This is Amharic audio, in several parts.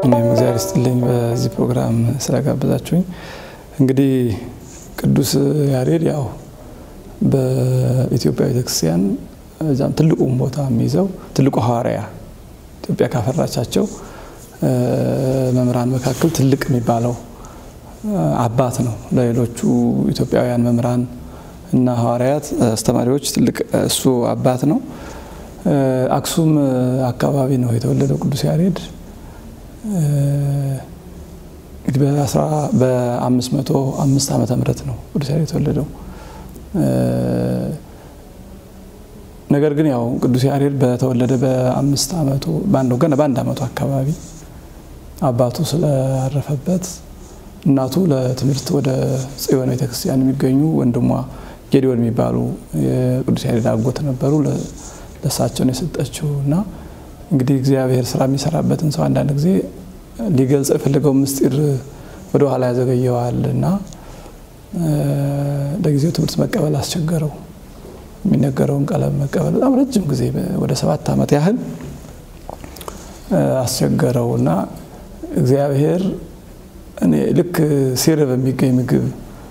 እኔም እግዚአብሔር ይስጥልኝ በዚህ ፕሮግራም ስለጋበዛችሁኝ። እንግዲህ ቅዱስ ያሬድ ያው በኢትዮጵያ ቤተክርስቲያን እዛም ትልቁን ቦታ የሚይዘው ትልቁ ሐዋርያ ኢትዮጵያ ካፈራቻቸው መምህራን መካከል ትልቅ የሚባለው አባት ነው። ለሌሎቹ ኢትዮጵያውያን መምህራን እና ሐዋርያት አስተማሪዎች ትልቅ እሱ አባት ነው። አክሱም አካባቢ ነው የተወለደው ቅዱስ ያሬድ። እንግዲህ በአምስት መቶ አምስት ዓመተ ምህረት ነው ቅዱስ ያሬድ የተወለደው። ነገር ግን ያው ቅዱስ ያሬድ በተወለደ በአምስት ዓመቱ ገና በአንድ ዓመቱ አካባቢ አባቱ ስላረፈበት እናቱ ለትምህርት ወደ ጽዮን ቤተክርስቲያን የሚገኙ ወንድሟ ጌዲዮን የሚባሉ የቅዱስ ያሬድ አጎት ነበሩ። ለእሳቸውን የሰጠችው እና እንግዲህ እግዚአብሔር ስራ የሚሰራበትን ሰው አንዳንድ ጊዜ ሊገልጽ የፈለገው ምስጢር ወደ ኋላ ያዘገየዋል እና ለጊዜው ትምህርት መቀበል አስቸገረው። የሚነገረውን ቀለም መቀበል በጣም ረጅም ጊዜ ወደ ሰባት ዓመት ያህል አስቸገረው እና እግዚአብሔር እኔ ልክ ሲርብ የሚገኝ ምግብ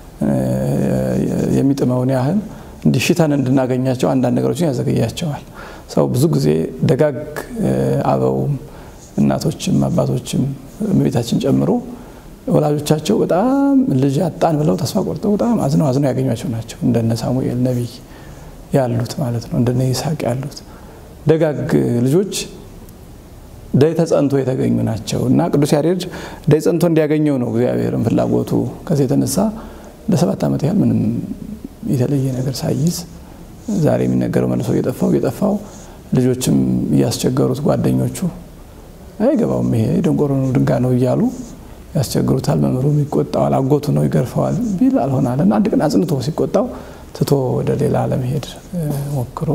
የሚጥመውን ያህል እንዲሽተን እንድናገኛቸው አንዳንድ ነገሮችን ያዘገያቸዋል። ሰው ብዙ ጊዜ ደጋግ አበውም እናቶችም አባቶችም እመቤታችን ጨምሮ ወላጆቻቸው በጣም ልጅ አጣን ብለው ተስፋ ቆርጠው በጣም አዝነው አዝነው ያገኟቸው ናቸው። እንደነ ሳሙኤል ነቢይ ያሉት ማለት ነው። እንደነ ይስሐቅ ያሉት ደጋግ ልጆች ደይ ተጸንቶ የተገኙ ናቸው እና ቅዱስ ያሬድ ደይ ጸንቶ እንዲያገኘው ነው እግዚአብሔርን ፍላጎቱ። ከዚህ የተነሳ ለሰባት ዓመት ያህል ምንም የተለየ ነገር ሳይዝ ዛሬ የሚነገረው መልሶ እየጠፋው እየጠፋው ልጆችም እያስቸገሩት ጓደኞቹ አይገባውም ይሄ ደንቆሮ ነው ድንጋ ነው እያሉ ያስቸግሩታል። መምህሩም ይቆጣዋል፣ አጎቱ ነው ይገርፈዋል ቢል አልሆናል እና አንድ ቀን አጽንቶ ሲቆጣው ትቶ ወደ ሌላ ለመሄድ ሞክሮ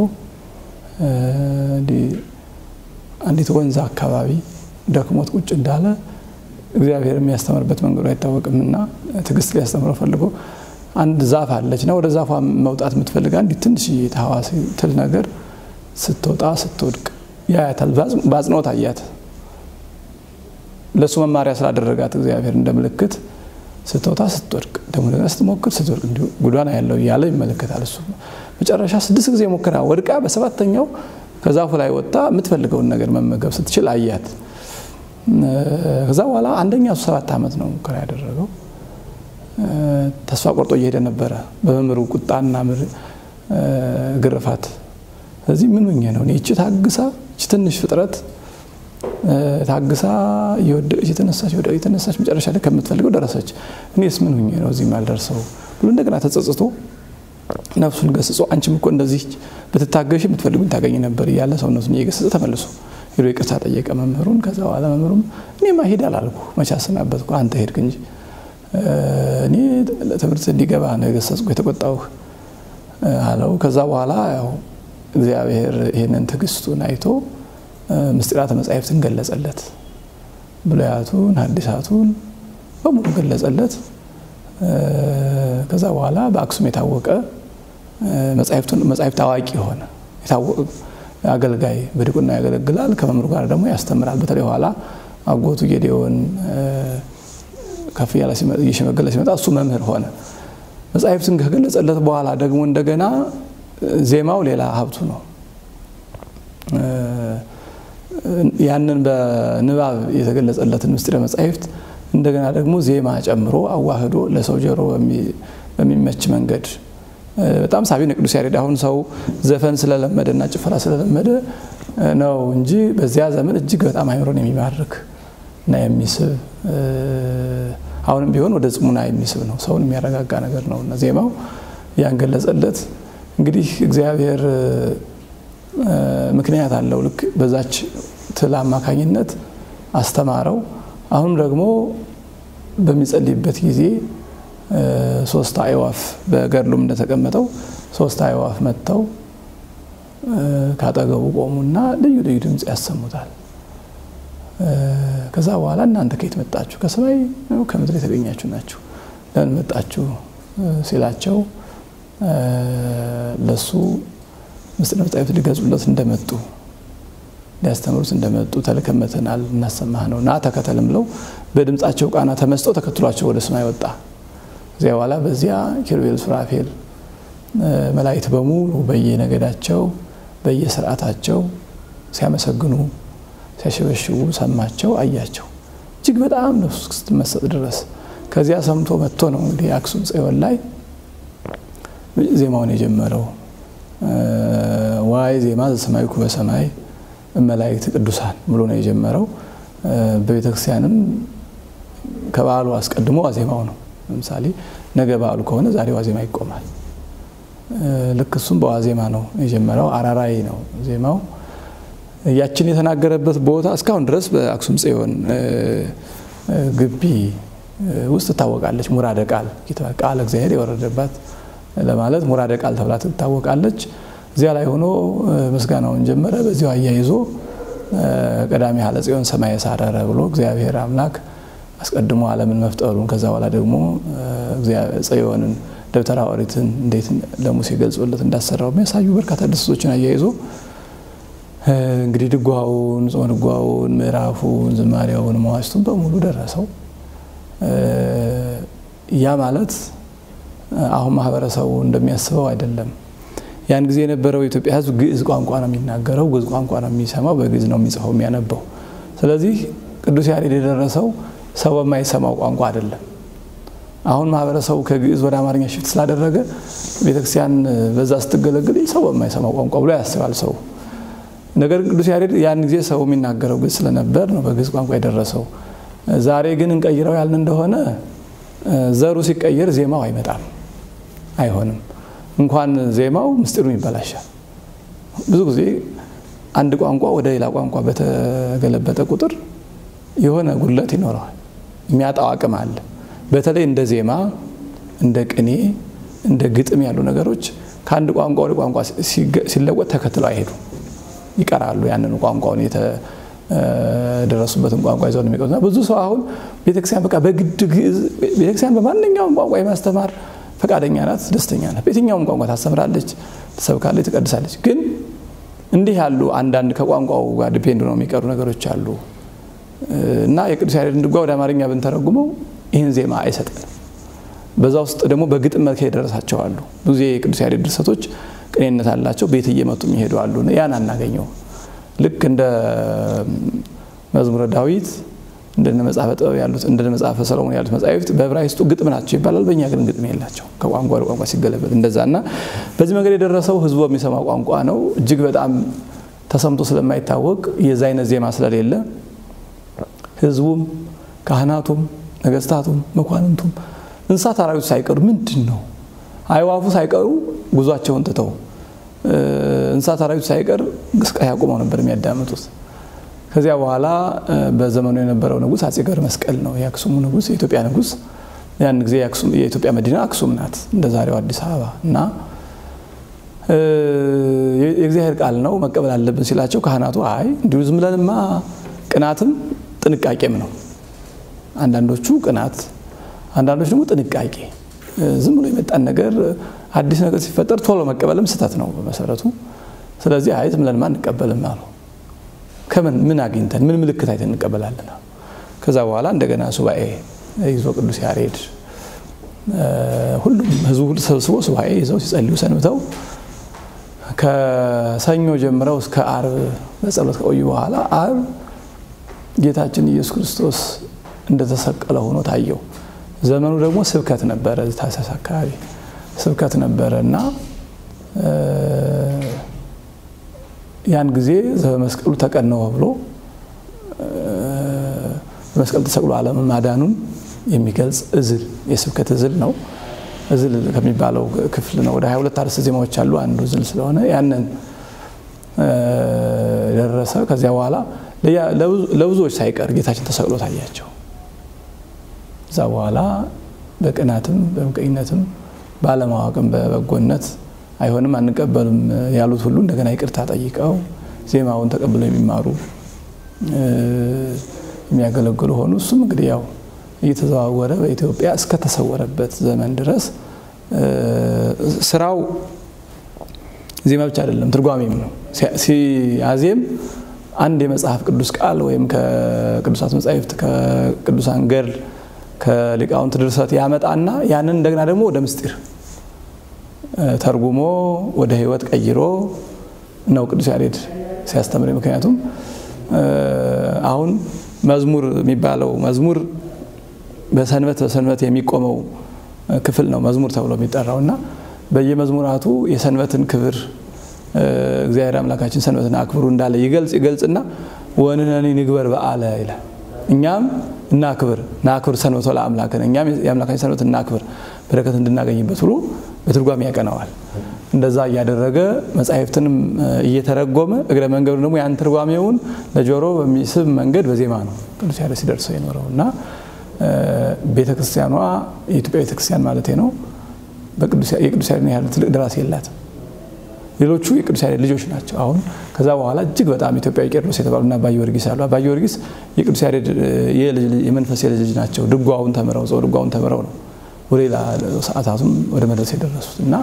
አንዲት ወንዝ አካባቢ ደክሞት ቁጭ እንዳለ እግዚአብሔር የሚያስተምርበት መንገዱ አይታወቅምና ትዕግስት ሊያስተምረው ፈልጎ አንድ ዛፍ አለች እና ወደ ዛፏ መውጣት የምትፈልግ አንዲት ትንሽ ተሐዋሲ ትል ነገር ስትወጣ ስትወድቅ ያያታል። በአጽንኦት አያት። ለእሱ መማሪያ ስላደረጋት እግዚአብሔር እንደ ምልክት ስትወጣ ስትወድቅ ደግሞ ደግሞ ስትሞክር ስትወድቅ እንዲሁ ጉዷን ያለው እያለ ይመለከታል። እሱ መጨረሻ ስድስት ጊዜ ሞክራ ወድቃ በሰባተኛው ከዛፉ ላይ ወጥታ የምትፈልገውን ነገር መመገብ ስትችል አያት። ከዛ በኋላ አንደኛ እሱ ሰባት ዓመት ነው ሙከራ ያደረገው። ተስፋ ቆርጦ እየሄደ ነበረ በመምህሩ ቁጣና ግርፋት። ስለዚህ ምን ሆኜ ነው እቺ ታግሳ እቺ ትንሽ ፍጥረት ታግሳ እየወደቀች የተነሳች ወደቀች የተነሳች መጨረሻ ላይ ከምትፈልገው ደረሰች። እኔስ ምን ሆኜ ነው እዚህ ማልደርሰው ብሎ እንደገና ተጸጽቶ ነፍሱን ገስጾ አንቺም እኮ እንደዚህ ብትታገሽ የምትፈልጉኝ ታገኝ ነበር እያለ ሰውነቱን እየገሰጸ ተመልሶ ሄዶ ይቅርታ ጠየቀ መምህሩን። ከዛ በኋላ መምህሩም እኔማ ሂድ አላልኩ መቼ አሰናበትኩ አንተ ሄድክ እንጂ እኔ ትምህርት እንዲገባ ነው የገሰጽኩ የተቆጣሁህ አለው። ከዛ በኋላ ያው እግዚአብሔር ይህንን ትዕግስቱን አይቶ ምስጢራተ መጻሕፍትን ገለጸለት። ብሉያቱን ሐዲሳቱን በሙሉ ገለጸለት። ከዛ በኋላ በአክሱም የታወቀ መጻሕፍት አዋቂ ሆነ። የታወቀ አገልጋይ በዲቁና ያገለግላል። ከመምህሩ ጋር ደግሞ ያስተምራል። በተለይ ኋላ አጎቱ ጌዴዎን ከፍ እያለ እየሸመገለ ሲመጣ እሱ መምህር ሆነ። መጻሕፍትን ከገለጸለት በኋላ ደግሞ እንደገና ዜማው ሌላ ሀብቱ ነው። ያንን በንባብ የተገለጸለትን ምስጢረ መጻሕፍት እንደገና ደግሞ ዜማ ጨምሮ አዋህዶ ለሰው ጆሮ በሚመች መንገድ በጣም ሳቢ ነው ቅዱስ ያሬድ። አሁን ሰው ዘፈን ስለለመደ እና ጭፈራ ስለለመደ ነው እንጂ በዚያ ዘመን እጅግ በጣም አይምሮን የሚማርክ እና የሚስብ አሁንም ቢሆን ወደ ጽሙና የሚስብ ነው። ሰውን የሚያረጋጋ ነገር ነው እና ዜማው ያንገለጸለት እንግዲህ እግዚአብሔር ምክንያት አለው። ልክ በዛች ትል አማካኝነት አስተማረው። አሁንም ደግሞ በሚጸልይበት ጊዜ ሶስት አዕዋፍ በገድሉም እንደተቀመጠው ሶስት አዕዋፍ መጥተው ካጠገቡ ቆሙና ልዩ ልዩ ድምፅ ያሰሙታል። ከዛ በኋላ እናንተ ከየት መጣችሁ? ከሰማይ ነው ከምድር የተገኛችሁ ናችሁ? ለምን መጣችሁ ሲላቸው ለሱ ምስጢረ መጻሕፍት ሊገልጹለት እንደመጡ ሊያስተምሩት እንደመጡ ተልከመተናል እናሰማህ ነው ና ተከተልም ብለው በድምፃቸው ቃና ተመስጠው ተከትሏቸው ወደ ሰማይ ወጣ። እዚያ በኋላ በዚያ ኪሩቤል፣ ሱራፌል መላእክት በሙሉ በየነገዳቸው በየስርዓታቸው ሲያመሰግኑ ሲያሸበሽቡ ሰማቸው፣ አያቸው። እጅግ በጣም ነፍሱ እስክትመሰጥ ድረስ ከዚያ ሰምቶ መጥቶ ነው እንግዲህ አክሱም ጽዮን ላይ ዜማውን የጀመረው። ዋይ ዜማ ዘሰማይኩ በሰማይ መላእክት ቅዱሳን ብሎ ነው የጀመረው። በቤተክርስቲያንም ከበዓሉ አስቀድሞ ዋዜማው ነው። ለምሳሌ ነገ በዓሉ ከሆነ ዛሬ ዋዜማ ይቆማል። ልክ እሱም በዋዜማ ነው የጀመረው። አራራይ ነው ዜማው። ያችን የተናገረበት ቦታ እስካሁን ድረስ በአክሱም ጽዮን ግቢ ውስጥ ትታወቃለች። ሙራደ ቃል ቃል እግዚአብሔር የወረደባት ለማለት ሙራደ ቃል ተብላ ትታወቃለች። እዚያ ላይ ሆኖ ምስጋናውን ጀመረ። በዚያው አያይዞ ቀዳሚ ሀለ ጽዮን ሰማየ ሳረረ ብሎ እግዚአብሔር አምላክ አስቀድሞ ዓለምን መፍጠሩን ከዛ በኋላ ደግሞ ጽዮንን ደብተራ ኦሪትን እንዴት ለሙሴ ገልጾለት እንዳሰራው የሚያሳዩ በርካታ ድስቶችን አያይዞ እንግዲህ ድጓውን፣ ጾመ ድጓውን፣ ምዕራፉን፣ ዝማሬውን፣ መዋሥዕቱን በሙሉ ደረሰው። ያ ማለት አሁን ማህበረሰቡ እንደሚያስበው አይደለም። ያን ጊዜ የነበረው የኢትዮጵያ ሕዝብ ግዕዝ ቋንቋ ነው የሚናገረው፣ ግዕዝ ቋንቋ ነው የሚሰማው፣ በግዕዝ ነው የሚጽፈው የሚያነበው። ስለዚህ ቅዱስ ያሬድ የደረሰው ሰው በማይሰማው ቋንቋ አይደለም። አሁን ማህበረሰቡ ከግዕዝ ወደ አማርኛ ሽፍት ስላደረገ ቤተክርስቲያን በዛ ስትገለግል ሰው በማይሰማው ቋንቋ ብሎ ያስባል ሰው። ነገር ግን ቅዱስ ያሬድ ያን ጊዜ ሰው የሚናገረው ግዕዝ ስለነበር ነው በግዕዝ ቋንቋ የደረሰው። ዛሬ ግን እንቀይረው ያልን እንደሆነ ዘሩ ሲቀየር ዜማው አይመጣም፣ አይሆንም። እንኳን ዜማው ምስጢሩም ይበላሻል። ብዙ ጊዜ አንድ ቋንቋ ወደ ሌላ ቋንቋ በተገለበጠ ቁጥር የሆነ ጉድለት ይኖረዋል፣ የሚያጣው አቅም አለ። በተለይ እንደ ዜማ፣ እንደ ቅኔ፣ እንደ ግጥም ያሉ ነገሮች ከአንድ ቋንቋ ወደ ቋንቋ ሲለወጥ ተከትለው አይሄዱም፣ ይቀራሉ። ያንን ቋንቋውን የተደረሱበትን ቋንቋ ይዘው ነው የሚቀሩትና ብዙ ሰው አሁን ቤተክርስቲያን በቃ በግድ ግዕዝ ቤተክርስቲያን በማንኛውም ቋንቋ የማስተማር ፈቃደኛ ናት፣ ደስተኛ ናት። በየትኛውም ቋንቋ ታስተምራለች፣ ትሰብካለች፣ ትቀድሳለች። ግን እንዲህ ያሉ አንዳንድ ከቋንቋው ጋር ዲፔንድ ነው የሚቀሩ ነገሮች አሉ እና የቅዱስ ያሬድን ድጓ ወደ አማርኛ ብንተረጉመው ይህን ዜማ አይሰጠንም። በዛ ውስጥ ደግሞ በግጥም መልክ የደረሳቸው አሉ። ብዙ የቅዱስ ያሬድ ድርሰቶች ቅኔነት አላቸው፣ ቤት እየመጡ የሚሄዱ አሉ። ያን አናገኘው። ልክ እንደ መዝሙረ ዳዊት እንደነ መጽሐፈ ጥበብ ያሉት እንደነ መጽሐፈ ሰሎሞን ያሉት መጻሕፍት በዕብራይስጡ ግጥም ናቸው ይባላል። በእኛ ግን ግጥም የላቸው ከቋንቋ ወደ ቋንቋ ሲገለበጥ እንደዛ እና በዚህ መንገድ የደረሰው ህዝቡ የሚሰማ ቋንቋ ነው። እጅግ በጣም ተሰምቶ ስለማይታወቅ የዛ አይነት ዜማ ስለሌለ ህዝቡም ካህናቱም ነገስታቱም መኳንንቱም እንስሳት አራዊቱ ሳይቀሩ ምንድን ነው አይዋፉ ሳይቀሩ ጉዟቸውን ትተው እንስሳት አራዊቱ ሳይቀር እንቅስቃሴ አቁመው ነበር የሚያዳምጡት። ከዚያ በኋላ በዘመኑ የነበረው ንጉሥ አጼ ገብረ መስቀል ነው የአክሱሙ ንጉሥ፣ የኢትዮጵያ ንጉሥ። ያን ጊዜ የኢትዮጵያ መዲና አክሱም ናት እንደ ዛሬው አዲስ አበባ እና የእግዚአብሔር ቃል ነው መቀበል አለብን ሲላቸው ካህናቱ አይ እንዲሁ ዝም ብለንማ ቅናትም ጥንቃቄም ነው አንዳንዶቹ ቅናት፣ አንዳንዶች ደግሞ ጥንቃቄ። ዝም ብሎ የመጣን ነገር አዲስ ነገር ሲፈጠር ቶሎ መቀበልም ስህተት ነው በመሰረቱ። ስለዚህ አይ ዝም ብለንማ እንቀበልም አሉ። ከምን ምን አግኝተን ምን ምልክት አይተን እንቀበላለን? ከዛ በኋላ እንደገና ሱባኤ ይዞ ቅዱስ ያሬድ ሁሉም ህዝቡ ተሰብስቦ ሱባኤ ይዘው ሲጸልዩ ሰንብተው ከሰኞ ጀምረው እስከ አርብ በጸሎት ከቆዩ በኋላ አርብ ጌታችን ኢየሱስ ክርስቶስ እንደተሰቀለ ሆኖ ታየው። ዘመኑ ደግሞ ስብከት ነበረ፣ ታኅሳስ አካባቢ ስብከት ነበረ እና ያን ጊዜ በመስቀሉ ተቀነወ ብሎ በመስቀል ተሰቅሎ ዓለምን ማዳኑን የሚገልጽ እዝል የስብከት እዝል ነው። እዝል ከሚባለው ክፍል ነው። ወደ 22 አርዕስተ ዜማዎች አሉ። አንዱ እዝል ስለሆነ ያንን ደረሰ። ከዚያ በኋላ ለብዙዎች ሳይቀር ጌታችን ተሰቅሎ ታያቸው። እዛ በኋላ በቅናትም በምቀኝነትም ባለማወቅም በበጎነት አይሆንም አንቀበልም ያሉት ሁሉ እንደገና ይቅርታ ጠይቀው ዜማውን ተቀብለው የሚማሩ የሚያገለግሉ ሆኑ። እሱም እንግዲህ ያው እየተዘዋወረ በኢትዮጵያ እስከተሰወረበት ዘመን ድረስ ስራው ዜማ ብቻ አይደለም፣ ትርጓሜም ነው። ሲያዜም አንድ የመጽሐፍ ቅዱስ ቃል ወይም ከቅዱሳት መጻሕፍት ከቅዱሳን ገድል ከሊቃውንት ድርሰት ያመጣና ያንን እንደገና ደግሞ ወደ ምስጢር ተርጉሞ ወደ ሕይወት ቀይሮ ነው ቅዱስ ያሬድ ሲያስተምር። ምክንያቱም አሁን መዝሙር የሚባለው መዝሙር በሰንበት በሰንበት የሚቆመው ክፍል ነው መዝሙር ተብሎ የሚጠራው እና በየመዝሙራቱ የሰንበትን ክብር እግዚአብሔር አምላካችን ሰንበትን አክብሩ እንዳለ ይገልጽ ይገልጽና ወንነኒ ንግበር በዓለ ይላል። እኛም እናክብር ናክብር ሰንበቶ ለአምላክን እኛም የአምላካችን ሰንበት እናክብር በረከት እንድናገኝበት ብሎ በትርጓሜ ያቀነዋል። እንደዛ እያደረገ መጻሕፍትንም እየተረጎመ እግረ መንገዱ ደግሞ ያን ትርጓሜውን ለጆሮ በሚስብ መንገድ በዜማ ነው ቅዱስ ያሬድ ሲደርሰው የኖረው እና ቤተክርስቲያኗ የኢትዮጵያ ቤተክርስቲያን ማለት ነው የቅዱስ ያሬድን ያህል ትልቅ ደራሲ የላትም። ሌሎቹ የቅዱስ ያሬድ ልጆች ናቸው። አሁን ከዛ በኋላ እጅግ በጣም ኢትዮጵያዊ ቄርሎስ የተባሉና አባ ጊዮርጊስ አሉ። አባ ጊዮርጊስ የቅዱስ ያሬድ የመንፈስ የልጅ ልጅ ናቸው። ድጓውን ተምረው ጸው ድጓውን ተምረው ነው ወደ ሌላ ሰዓታቱም ወደ መድረስ የደረሱት እና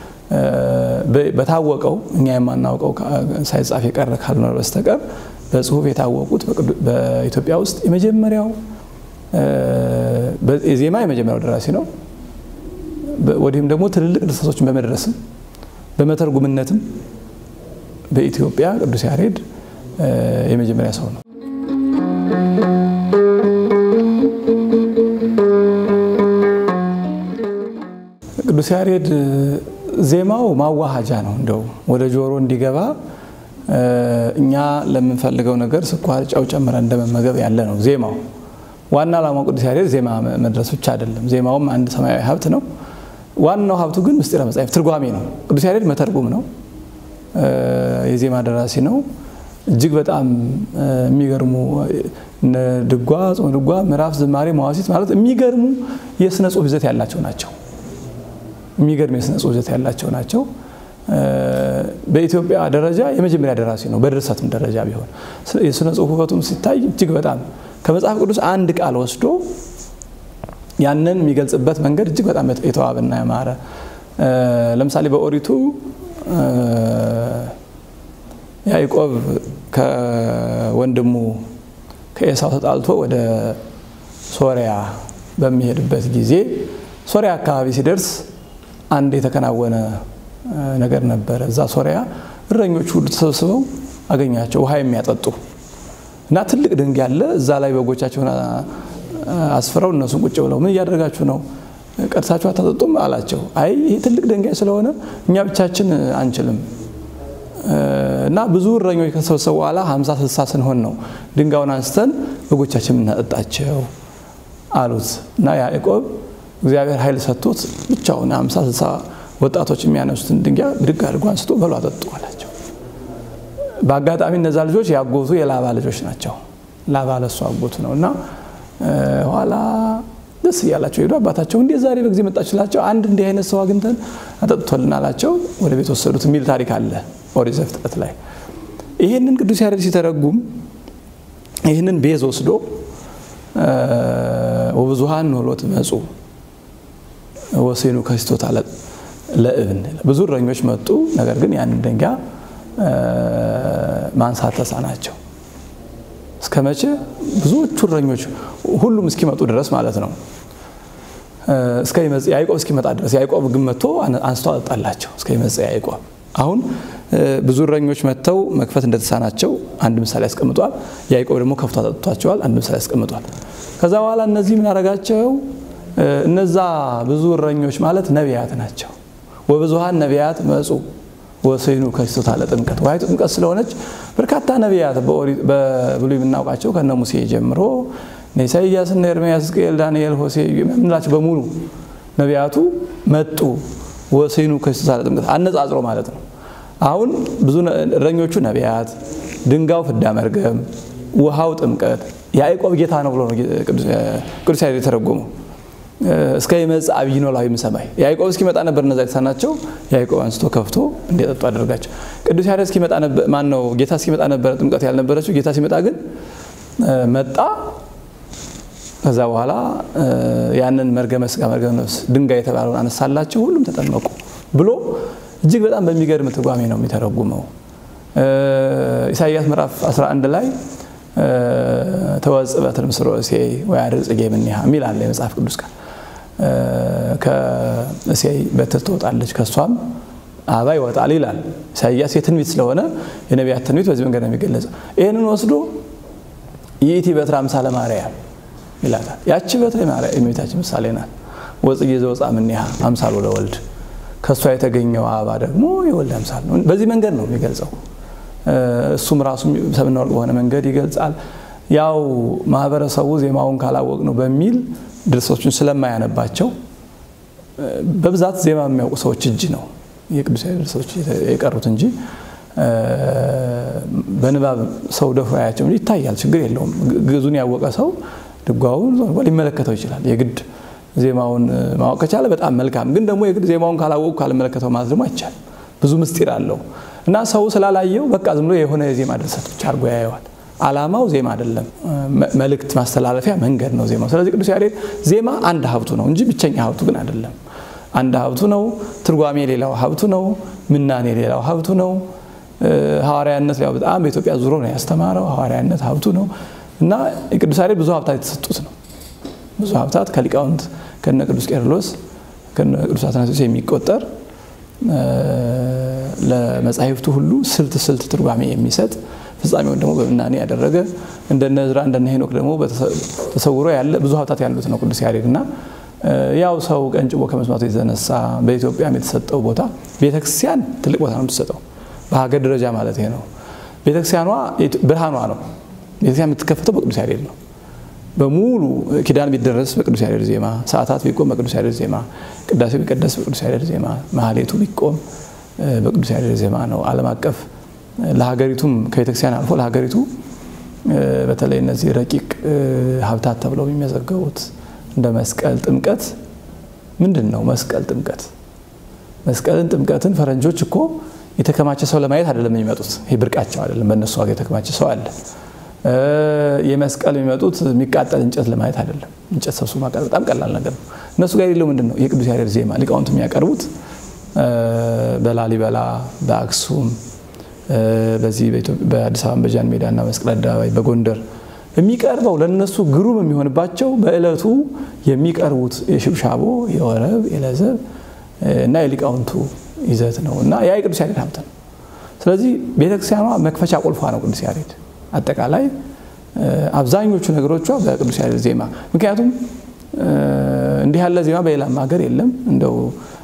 በታወቀው እኛ የማናውቀው ሳይጻፍ የቀረ ካልኖረ በስተቀር በጽሁፍ የታወቁት በኢትዮጵያ ውስጥ የመጀመሪያው የዜማ የመጀመሪያው ደራሲ ነው። ወዲህም ደግሞ ትልልቅ ድርሰቶችን በመድረስም በመተርጉምነትም በኢትዮጵያ ቅዱስ ያሬድ የመጀመሪያ ሰው ነው። ቅዱስ ያሬድ ዜማው ማዋሃጃ ነው። እንደው ወደ ጆሮ እንዲገባ እኛ ለምንፈልገው ነገር ስኳር፣ ጨው ጨምረን እንደመመገብ ያለ ነው ዜማው። ዋና ዓላማው ቅዱስ ያሬድ ዜማ መድረስ ብቻ አይደለም። ዜማውም አንድ ሰማያዊ ሀብት ነው። ዋናው ሀብቱ ግን ምስጢረ መጽሐፍ ትርጓሜ ነው። ቅዱስ ያሬድ መተርጉም ነው። የዜማ ደራሲ ነው። እጅግ በጣም የሚገርሙ ድጓ፣ ጾመ ድጓ፣ ምዕራፍ፣ ዝማሬ፣ መዋሲት ማለት የሚገርሙ የስነ ጽሁፍ ይዘት ያላቸው ናቸው። የሚገርም የስነ ጽሁፍ ይዘት ያላቸው ናቸው። በኢትዮጵያ ደረጃ የመጀመሪያ ደራሲ ነው። በድርሰትም ደረጃ ቢሆን የስነ ጽሁፍ ውበቱም ሲታይ እጅግ በጣም ከመጽሐፍ ቅዱስ አንድ ቃል ወስዶ ያንን የሚገልጽበት መንገድ እጅግ በጣም የተዋበና ያማረ ለምሳሌ በኦሪቱ ያዕቆብ ከወንድሙ ከኤሳው ተጣልቶ ወደ ሶሪያ በሚሄድበት ጊዜ ሶሪያ አካባቢ ሲደርስ አንድ የተከናወነ ነገር ነበረ። እዛ ሶሪያ እረኞች ሁሉ ተሰብስበው አገኛቸው ውሃ የሚያጠጡ እና ትልቅ ድንጋይ አለ። እዛ ላይ በጎቻቸውን አስፍረው እነሱን ቁጭ ብለው ምን እያደረጋችሁ ነው? ቀድሳችሁ አታጠጡም አላቸው። አይ ይህ ትልቅ ድንጋይ ስለሆነ እኛ ብቻችን አንችልም እና ብዙ እረኞች ከተሰበሰቡ በኋላ ሀምሳ ስልሳ ስንሆን ነው ድንጋዩን አንስተን በጎቻችን የምናጠጣቸው አሉት እና ያዕቆብ እግዚአብሔር ኃይል ሰጥቶት ብቻውን ሀምሳ ስልሳ ወጣቶች የሚያነሱትን ድንጋይ ብድግ አድርጎ አንስቶ በሉ አጠጡ አላቸው። በአጋጣሚ እነዛ ልጆች ያጎቱ የላባ ልጆች ናቸው። ላባ ለሱ አጎቱ ነው እና ኋላ ደስ እያላቸው ሄዱ። አባታቸው እንዴት ዛሬ በጊዜ መጣችላቸው? አንድ እንዲህ አይነት ሰው አግኝተን አጠጥቶልን አላቸው። ወደ ቤት ወሰዱት የሚል ታሪክ አለ ኦሪት ዘፍጥረት ላይ። ይህንን ቅዱስ ያሬድ ሲተረጉም ይህንን ቤዝ ወስዶ ወብዙሃን ኖሎት መጹ ወሴኑ ከስቶታ ለእብን ብዙ እረኞች መጡ፣ ነገር ግን ያንን ድንጋይ ማንሳት ተሳናቸው። እስከ መቼ? ብዙዎቹ እረኞች ሁሉም እስኪመጡ ድረስ ማለት ነው። እስከ ያዕቆብ እስኪመጣ ድረስ ያዕቆብ ግን መጥቶ አንስቶ አጠጣላቸው። እስከ ይመጽ ያዕቆብ አሁን ብዙ እረኞች መጥተው መክፈት እንደተሳናቸው አንድ ምሳሌ ያስቀምጧል። ያዕቆብ ደግሞ ከፍቶ አጠጥቷቸዋል። አንድ ምሳሌ ያስቀምጧል። ከዛ በኋላ እነዚህ ምን አደረጋቸው? እነዛ ብዙ እረኞች ማለት ነቢያት ናቸው። ወብዙሃን ነቢያት መጹ ወሰይኑ ከስቶታ ለጥምቀት ውሃይቱ ጥምቀት ስለሆነች በርካታ ነቢያት በብሉይ የምናውቃቸው ከነ ሙሴ ጀምሮ ኢሳይያስ፣ እነ ኤርምያስ፣ ሕዝቅኤል፣ ዳንኤል፣ ሆሴ የምንላቸው በሙሉ ነቢያቱ መጡ። ወሰይኑ ከስቶታ ለጥምቀት አነጻጽሮ ማለት ነው። አሁን ብዙ እረኞቹ ነቢያት፣ ድንጋው ፍዳ መርገም፣ ውሃው ጥምቀት፣ ያዕቆብ ጌታ ነው ብሎ ነው ቅዱስ ያሬድ የተረጎመው። እስከ ይመጽእ አብይ ኖላዊ እምሰማይ ያዕቆብ እስኪመጣ ነበር እነዛ የተሳናቸው። ያዕቆብ አንስቶ ከፍቶ እንዲጠጡ አደረጋቸው። ቅዱስ ያሬድ እስኪመጣ ማን ነው ጌታ እስኪመጣ ነበረ ጥምቀት ያልነበረችው። ጌታ ሲመጣ ግን መጣ። ከዛ በኋላ ያንን መርገመ ሥጋ መርገመ ነፍስ ድንጋይ የተባለውን አነሳላቸው፣ ሁሉም ተጠመቁ ብሎ እጅግ በጣም በሚገርም ትርጓሜ ነው የሚተረጉመው ኢሳይያስ ምዕራፍ 11 ላይ ተወጽእ በትር ምስሮ እሴይ ወያድር ጽጌ እምኔሃ የሚል አለ የመጽሐፍ ቅዱስ ቃል። ከእሴይ በትር ትወጣለች ከእሷም አበባ ይወጣል ይላል ኢሳይያስ። የትንቢት ስለሆነ የነቢያት ትንቢት በዚህ መንገድ ነው የሚገለጸው። ይህንን ወስዶ ይእቲ በትር አምሳለ ማርያም ይላታል። ያቺ በትር የእመቤታችን ምሳሌ ናት። ወጽጌ ዘወፅአ እምኔሃ አምሳሎ ለወልድ ከእሷ የተገኘው አበባ ደግሞ የወልድ አምሳል ነው። በዚህ መንገድ ነው የሚገልጸው። እሱም ራሱ ሰምና ወርቅ በሆነ መንገድ ይገልጻል። ያው ማህበረሰቡ ዜማውን ካላወቅ ነው በሚል ድርሰቶችን ስለማያነባቸው በብዛት ዜማ የሚያውቁ ሰዎች እጅ ነው የቅዱስ ያሬድ ድርሰቶች የቀሩት እንጂ በንባብ ሰው ደፍሮ ያያቸው እንጂ ይታያል፣ ችግር የለውም። ግዕዙን ያወቀ ሰው ድጓውን ሊመለከተው ይችላል። የግድ ዜማውን ማወቅ ከቻለ በጣም መልካም። ግን ደግሞ የግድ ዜማውን ካላወቁ ካልመለከተው ማለት ደግሞ አይቻልም። ብዙ ምስጢር አለው እና ሰው ስላላየው በቃ ዝም ብሎ የሆነ የዜማ ድርሰት ብቻ አድርጎ ያየዋል። ዓላማው ዜማ አይደለም፣ መልእክት ማስተላለፊያ መንገድ ነው ዜማው። ስለዚህ ቅዱስ ያሬድ ዜማ አንድ ሀብቱ ነው እንጂ ብቸኛ ሀብቱ ግን አይደለም። አንድ ሀብቱ ነው። ትርጓሜ ሌላው ሀብቱ ነው። ምናኔ ሌላው ሀብቱ ነው። ሐዋርያነት ያው በጣም በኢትዮጵያ ዙሮ ነው ያስተማረው። ሐዋርያነት ሀብቱ ነው እና የቅዱስ ያሬድ ብዙ ሀብታት የተሰጡት ነው። ብዙ ሀብታት ከሊቃውንት ከነ ቅዱስ ቄርሎስ ከነ ቅዱስ አትናቴዎስ የሚቆጠር ለመጻሕፍቱ ሁሉ ስልት ስልት ትርጓሜ የሚሰጥ ፍጻሜውን ደግሞ በምናኔ ያደረገ እንደነ ዕዝራ እንደነ ሄኖክ ደግሞ ተሰውሮ ያለ ብዙ ሀብታት ያሉት ነው ቅዱስ ያሬድ እና ያው ሰው ቀንጭቦ ከመስማቱ የተነሳ በኢትዮጵያም የተሰጠው ቦታ ቤተክርስቲያን ትልቅ ቦታ ነው የምትሰጠው፣ በሀገር ደረጃ ማለት ነው። ቤተክርስቲያኗ ብርሃኗ ነው። ቤተክርስቲያን የምትከፈተው በቅዱስ ያሬድ ነው። በሙሉ ኪዳን ቢደረስ በቅዱስ ያሬድ ዜማ፣ ሰዓታት ቢቆም በቅዱስ ያሬድ ዜማ፣ ቅዳሴ ቢቀደስ በቅዱስ ያሬድ ዜማ፣ ማህሌቱ ቢቆም በቅዱስ ያሬድ ዜማ ነው። ዓለም አቀፍ ለሀገሪቱም ከቤተክርስቲያን አልፎ ለሀገሪቱ በተለይ እነዚህ ረቂቅ ሀብታት ተብለው የሚመዘገቡት እንደ መስቀል፣ ጥምቀት ምንድን ነው? መስቀል፣ ጥምቀት መስቀልን፣ ጥምቀትን ፈረንጆች እኮ የተከማቸ ሰው ለማየት አይደለም የሚመጡት። ይህ ብርቃቸው አይደለም። በእነሱ ሀገር የተከማቸ ሰው አለ። የመስቀል የሚመጡት የሚቃጠል እንጨት ለማየት አይደለም። እንጨት ሰብስቦ ማቃጠል በጣም ቀላል ነገር ነው። እነሱ ጋር የሌለው ምንድን ነው? የቅዱስ ያሬድ ዜማ ሊቃውንት የሚያቀርቡት በላሊበላ በአክሱም በዚህ በአዲስ አበባ በጃን ሜዳ እና መስቀል አደባባይ በጎንደር የሚቀርበው ለነሱ ግሩም የሚሆንባቸው በዕለቱ የሚቀርቡት የሽብሻቦ የወረብ የለዘብ እና የሊቃውንቱ ይዘት ነው እና ያ የቅዱስ ያሬድ ሀብት ነው። ስለዚህ ቤተክርስቲያኗ መክፈቻ ቁልፏ ነው ቅዱስ ያሬድ። አጠቃላይ አብዛኞቹ ነገሮቿ በቅዱስ ያሬድ ዜማ ምክንያቱም እንዲህ ያለ ዜማ በሌላም ሀገር የለም። እንደው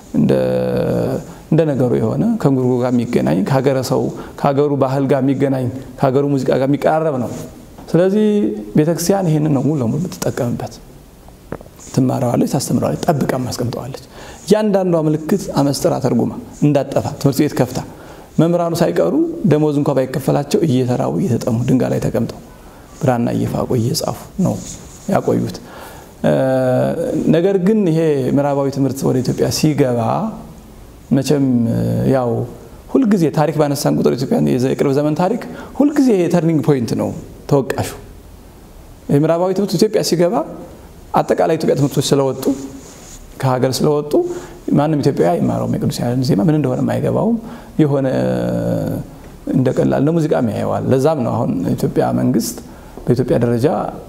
እንደ ነገሩ የሆነ ከእንጉርጉሮ ጋር የሚገናኝ ከሀገረ ሰው ከሀገሩ ባህል ጋር የሚገናኝ ከሀገሩ ሙዚቃ ጋር የሚቀራረብ ነው። ስለዚህ ቤተክርስቲያን ይህንን ነው ሙሉ ለሙሉ የምትጠቀምበት። ትማረዋለች፣ ታስተምረዋለች፣ ጠብቃም አስቀምጠዋለች። እያንዳንዷ ምልክት አመስጥራ ተርጉማ እንዳጠፋ ትምህርት ቤት ከፍታ መምህራኑ ሳይቀሩ ደሞዝ እንኳ ባይከፈላቸው እየተራቡ እየተጠሙ ድንጋይ ላይ ተቀምጠው ብራና እየፋቁ እየጻፉ ነው ያቆዩት። ነገር ግን ይሄ ምዕራባዊ ትምህርት ወደ ኢትዮጵያ ሲገባ መቼም ያው ሁልጊዜ ታሪክ ባነሳን ቁጥር ኢትዮጵያ የቅርብ ዘመን ታሪክ ሁልጊዜ የተርኒንግ ፖይንት ነው ተወቃሹ። የምዕራባዊ ትምህርት ኢትዮጵያ ሲገባ አጠቃላይ ኢትዮጵያ ትምህርቶች ስለወጡ ከሀገር ስለወጡ ማንም ኢትዮጵያ አይማረውም። የቅዱስ ያሬድን ዜማ ምን እንደሆነ አይገባውም። የሆነ እንደ ቀላል እንደ ሙዚቃም ያየዋል። ለዛም ነው አሁን ኢትዮጵያ መንግስት በኢትዮጵያ ደረጃ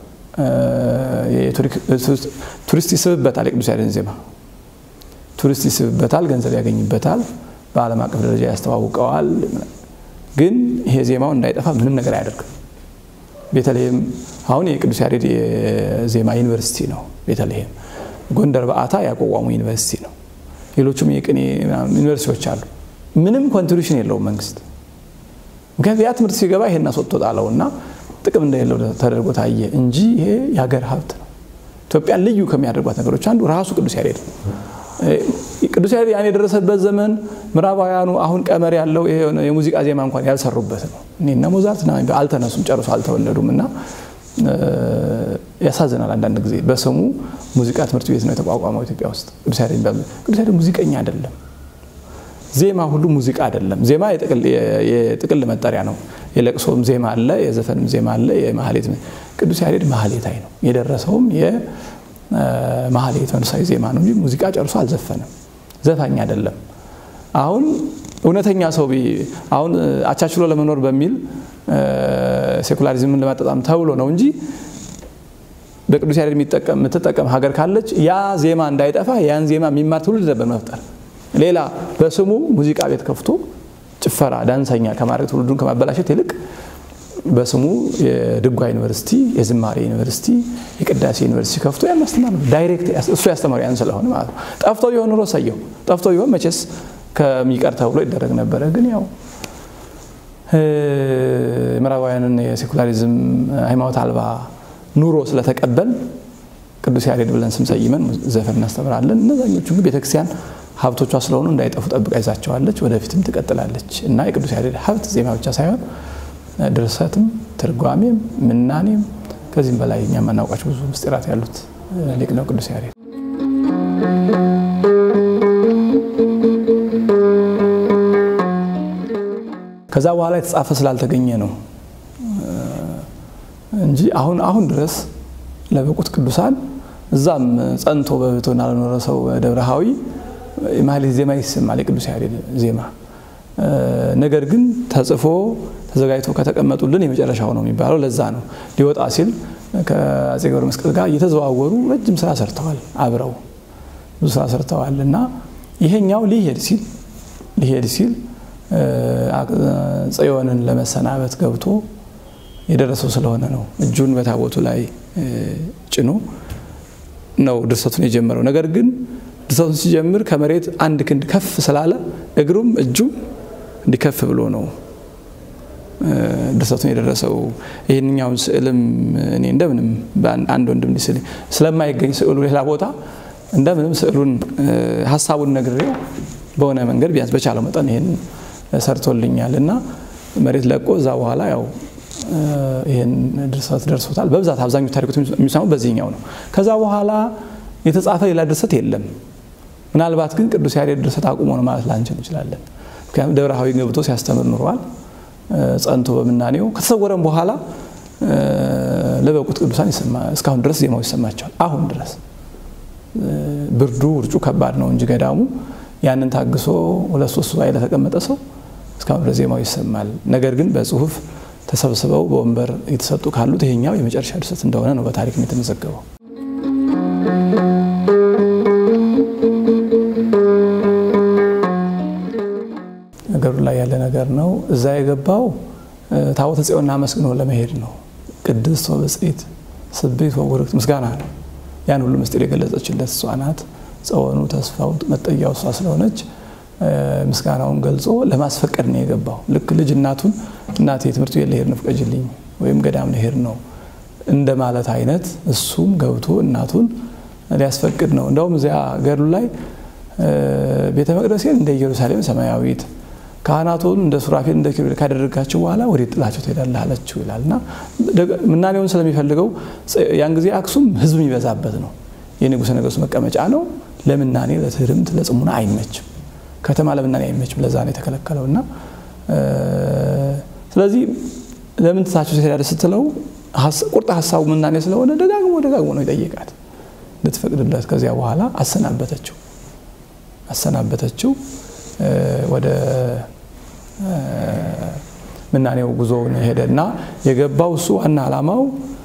ቱሪስት ይስብበታል። የቅዱስ ያሬድን ዜማ ቱሪስት ይስብበታል፣ ገንዘብ ያገኝበታል፣ በዓለም አቀፍ ደረጃ ያስተዋውቀዋል። ግን ይሄ ዜማው እንዳይጠፋ ምንም ነገር አያደርግም። ቤተልሔም አሁን የቅዱስ ያሬድ የዜማ ዩኒቨርሲቲ ነው። ቤተልሔም ጎንደር በአታ ያቋቋሙ ዩኒቨርሲቲ ነው። ሌሎቹም የቅኔ ዩኒቨርሲቲዎች አሉ። ምንም ኮንትሪቢሽን የለውም መንግስት። ምክንያቱም ያ ትምህርት ሲገባ ይሄን አስወጥቶ ጣለው እና ጥቅም እንደሌለው ተደርጎ ታየ እንጂ ይሄ የሀገር ሀብት ነው። ኢትዮጵያን ልዩ ከሚያደርጓት ነገሮች አንዱ ራሱ ቅዱስ ያሬድ ነው። ቅዱስ ያሬድ ያን የደረሰበት ዘመን ምዕራባውያኑ አሁን ቀመር ያለው የሙዚቃ ዜማ እንኳን ያልሰሩበት ነው። እኔና ሞዛርት አልተነሱም፣ ጨርሶ አልተወለዱም እና ያሳዝናል። አንዳንድ ጊዜ በስሙ ሙዚቃ ትምህርት ቤት ነው የተቋቋመው ኢትዮጵያ ውስጥ። ቅዱስ ያሬድ ቅዱስ ያሬድ ሙዚቀኛ አይደለም። ዜማ ሁሉ ሙዚቃ አይደለም። ዜማ የጥቅል መጠሪያ ነው። የለቅሶም ዜማ አለ፣ የዘፈንም ዜማ አለ፣ የማህሌት ቅዱስ ያሬድ ማህሌታይ ነው። የደረሰውም የማህሌት መንፈሳዊ ዜማ ነው እንጂ ሙዚቃ ጨርሶ አልዘፈንም። ዘፋኝ አይደለም። አሁን እውነተኛ ሰው አሁን አቻችሎ ለመኖር በሚል ሴኩላሪዝምን ለማጣጣም ተብሎ ነው እንጂ በቅዱስ ያሬድ የምትጠቀም ሀገር ካለች ያ ዜማ እንዳይጠፋ ያን ዜማ የሚማር ትውልድ ነበር መፍጠር። ሌላ በስሙ ሙዚቃ ቤት ከፍቶ ጭፈራ፣ ዳንሰኛ ከማድረግ ትውልዱን ከማበላሸት ይልቅ በስሙ የድጓ ዩኒቨርሲቲ፣ የዝማሬ ዩኒቨርሲቲ፣ የቅዳሴ ዩኒቨርሲቲ ከፍቶ ያን ማስተማር ነው። ዳይሬክት እሱ ያስተማሩ ያን ስለሆነ ማለት ነው። ጠፍቶ ቢሆን ኑሮ ሰየው ጠፍቶ ቢሆን መቼስ ከሚቀር ተብሎ ይደረግ ነበረ። ግን ያው ምዕራባውያንን የሴኩላሪዝም ሃይማኖት አልባ ኑሮ ስለተቀበል ቅዱስ ያሬድ ብለን ስም ሰይመን ዘፈን እናስተምራለን። እነዛኞቹ ግን ቤተክርስቲያን ሀብቶቿ ስለሆኑ እንዳይጠፉ ጠብቃ ይዛቸዋለች፣ ወደፊትም ትቀጥላለች እና የቅዱስ ያሬድ ሀብት ዜማ ብቻ ሳይሆን ድርሰትም፣ ትርጓሜም፣ ምናኔም ከዚህም በላይ እኛ የማናውቃቸው ብዙ ምስጢራት ያሉት ሊቅ ነው ቅዱስ ያሬድ። ከዛ በኋላ የተጻፈ ስላልተገኘ ነው እንጂ አሁን አሁን ድረስ ለበቁት ቅዱሳን እዛም ጸንቶ በብሕትውና ለኖረ ሰው ደብረሃዊ የማህሌት ዜማ ይሰማል፣ የቅዱስ ያሬድ ዜማ። ነገር ግን ተጽፎ ተዘጋጅቶ ከተቀመጡልን የመጨረሻው ነው የሚባለው። ለዛ ነው ሊወጣ ሲል ከአፄ ገብረ መስቀል ጋር እየተዘዋወሩ ረጅም ስራ ሰርተዋል፣ አብረው ብዙ ስራ ሰርተዋል እና ይሄኛው ሊሄድ ሲል ሊሄድ ሲል ጽዮንን ለመሰናበት ገብቶ የደረሰው ስለሆነ ነው እጁን በታቦቱ ላይ ጭኖ ነው ድርሰቱን የጀመረው። ነገር ግን ድርሰቱን ሲጀምር ከመሬት አንድ ክንድ ከፍ ስላለ እግሩም እጁም እንዲከፍ ብሎ ነው ድርሰቱን የደረሰው። ይህንኛውን ስዕልም እኔ እንደምንም አንድ ወንድም ሊስል ስለማይገኝ ስዕሉ ሌላ ቦታ እንደምንም ስዕሉን ሀሳቡን ነግሬው በሆነ መንገድ ቢያንስ በቻለው መጠን ይህን ሰርቶልኛል እና መሬት ለቆ እዛ በኋላ ያው ይህን ድርሰት ደርሶታል። በብዛት አብዛኞቹ ታሪኮች የሚሰሙ በዚህኛው ነው። ከዛ በኋላ የተጻፈ ሌላ ድርሰት የለም። ምናልባት ግን ቅዱስ ያሬድ ድርሰት አቁሞ ነው ማለት ላንችል እንችላለን። ምክንያቱም ደብረሃዊ ገብቶ ሲያስተምር ኑሯል። ጸንቶ በምናኔው ከተሰወረም በኋላ ለበቁት ቅዱሳን እስካሁን ድረስ ዜማው ይሰማቸዋል። አሁን ድረስ ብርዱ ውርጩ ከባድ ነው እንጂ ገዳሙ ያንን ታግሶ ሁለት ሶስት ሱባኤ ለተቀመጠ ሰው እስካሁን ድረስ ዜማው ይሰማል። ነገር ግን በጽሁፍ ተሰብስበው በወንበር የተሰጡ ካሉት ይሄኛው የመጨረሻ ድርሰት እንደሆነ ነው በታሪክ የተመዘገበው። ነገሩ ላይ ያለ ነገር ነው። እዛ የገባው ታቦተ ጽዮንና መስግኖ ለመሄድ ነው። ቅድስት ወብፅዕት ስብሕት ወቡርክት ምስጋና ነው። ያን ሁሉ ምስጢር የገለጸችለት እሷ ናት። ጸወኑ ተስፋው መጠያው እሷ ስለሆነች ምስጋናውን ገልጾ ለማስፈቀድ ነው የገባው። ልክ ልጅ እናቱን እናቴ ትምህርት ቤት ልሄድ ነው ፍቀጅልኝ፣ ወይም ገዳም ልሄድ ነው እንደ ማለት አይነት እሱም ገብቶ እናቱን ሊያስፈቅድ ነው። እንደውም እዚያ ገድሉ ላይ ቤተ መቅደሴን እንደ ኢየሩሳሌም ሰማያዊት ካህናቱን እንደ ሱራፌል እንደ ኪሩቤል ካደረጋቸው በኋላ ወዴት ጥላቸው ትሄዳለህ አለችው ይላል እና ምናኔውን ስለሚፈልገው ያን ጊዜ አክሱም ሕዝብ የሚበዛበት ነው። የንጉሠ ነገሥቱ መቀመጫ ነው። ለምናኔ ለትህርምት ለጽሙና አይመችም። ከተማ ለምናኔ አይመችም። ለዛ ነው የተከለከለው እና ስለዚህ ለምን ትታቸው ትሄዳለህ ስትለው ቁርጥ ሀሳቡ ምናኔ ስለሆነ ደጋግሞ ደጋግሞ ነው ይጠይቃት እንድትፈቅድለት። ከዚያ በኋላ አሰናበተችው አሰናበተችው ወደ ምናኔው ጉዞውን ሄደና የገባው እሱ ዋና ዓላማው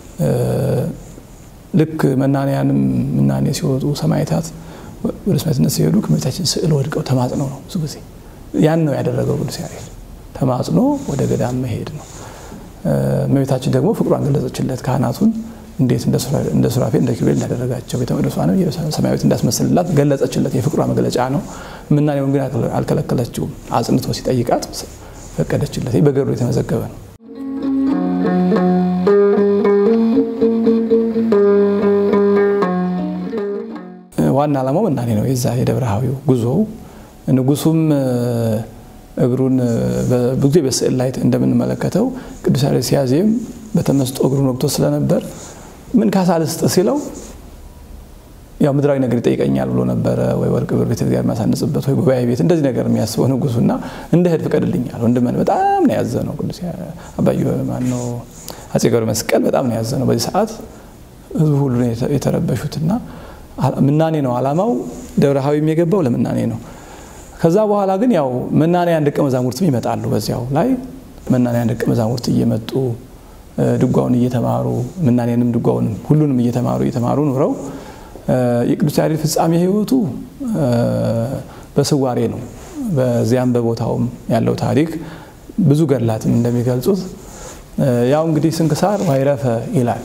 ልክ መናንያንም ምናኔ ሲወጡ ሰማዕታት ወደ ሰማዕትነት ሲሄዱ ከእመቤታችን ስዕል ወድቀው ተማጽነው ነው። ብዙ ጊዜ ያን ነው ያደረገው ቅዱስ ያሬድ። ተማጽኖ ወደ ገዳም መሄድ ነው። እመቤታችን ደግሞ ፍቅሯን ገለጸችለት። ካህናቱን እንዴት እንደ ሱራፌል እንደ ኪሩቤል እንዳደረጋቸው ቤተ መቅደሷንም ሰማያዊት እንዳስመስልላት ገለጸችለት። የፍቅሯ መግለጫ ነው። ምናኔውን ግን አልከለከለችውም። አጽንቶ ሲጠይቃት ፈቀደችለት። ይህ በገድሉ የተመዘገበ ነው። ዋና ዓላማው ምናኔ ነው። የዛ የደብረሃዊው ጉዞው ንጉሱም እግሩን ብዙ ጊዜ በስዕል ላይ እንደምንመለከተው ቅዱስ ያሬድ ሲያዜም በተመስጦ እግሩን ወግቶ ስለነበር ምን ካሳ ልስጥ ሲለው ያው ምድራዊ ነገር ይጠይቀኛል ብሎ ነበረ። ወይ ወርቅ ብር ቤተ እግዚአብሔር ማሳነጽበት ወይ ጉባኤ ቤት እንደዚህ ነገር የሚያስበው ንጉሱና እንደ ሄድ ፍቀድልኛል። ወንድመን በጣም ነው ያዘነው። ቅዱስ አባዩ ማነው አፄ ገብረ መስቀል በጣም ነው ያዘነው። በዚህ ሰዓት ህዝቡ ሁሉ የተረበሹትና ምናኔ ነው ዓላማው። ደብረሃዊም የገባው ለምናኔ ነው። ከዛ በኋላ ግን ያው መናንያን ደቀ መዛሙርትም ይመጣሉ። በዚያው ላይ መናንያን ደቀ መዛሙርት እየመጡ ድጓውን እየተማሩ ምናኔንም ድጓውንም ሁሉንም እየተማሩ እየተማሩ ኑረው የቅዱስ ያሬድ ፍጻሜ ሕይወቱ በስዋሬ ነው። በዚያም በቦታውም ያለው ታሪክ ብዙ ገድላትም እንደሚገልጹት ያው እንግዲህ ስንክሳር አይረፈ ይላል።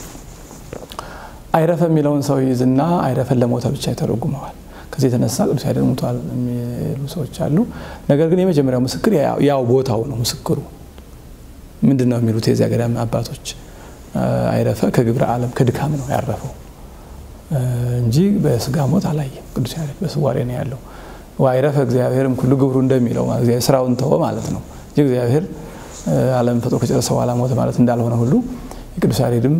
አይረፈ የሚለውን ሰው ይዝና አይረፈን ለሞተ ብቻ ይተረጉመዋል። ከዚህ የተነሳ ቅዱስ ያሬድ ሞቷል የሚሉ ሰዎች አሉ። ነገር ግን የመጀመሪያው ምስክር ያው ቦታው ነው። ምስክሩ ምንድን ነው የሚሉት የዚያ ገዳም አባቶች አይረፈ ከግብረ ዓለም ከድካም ነው ያረፈው እንጂ በስጋ ሞት አላየም። ቅዱስ ያሬድ በስዋሬ ነው ያለው። ዋይረፈ እግዚአብሔርም ኩሉ ግብሩ እንደሚለው ስራውን ተወ ማለት ነው እንጂ እግዚአብሔር ዓለም ፈጥሮ ከጨረሰ በኋላ ሞተ ማለት እንዳልሆነ ሁሉ የቅዱስ ያሬድም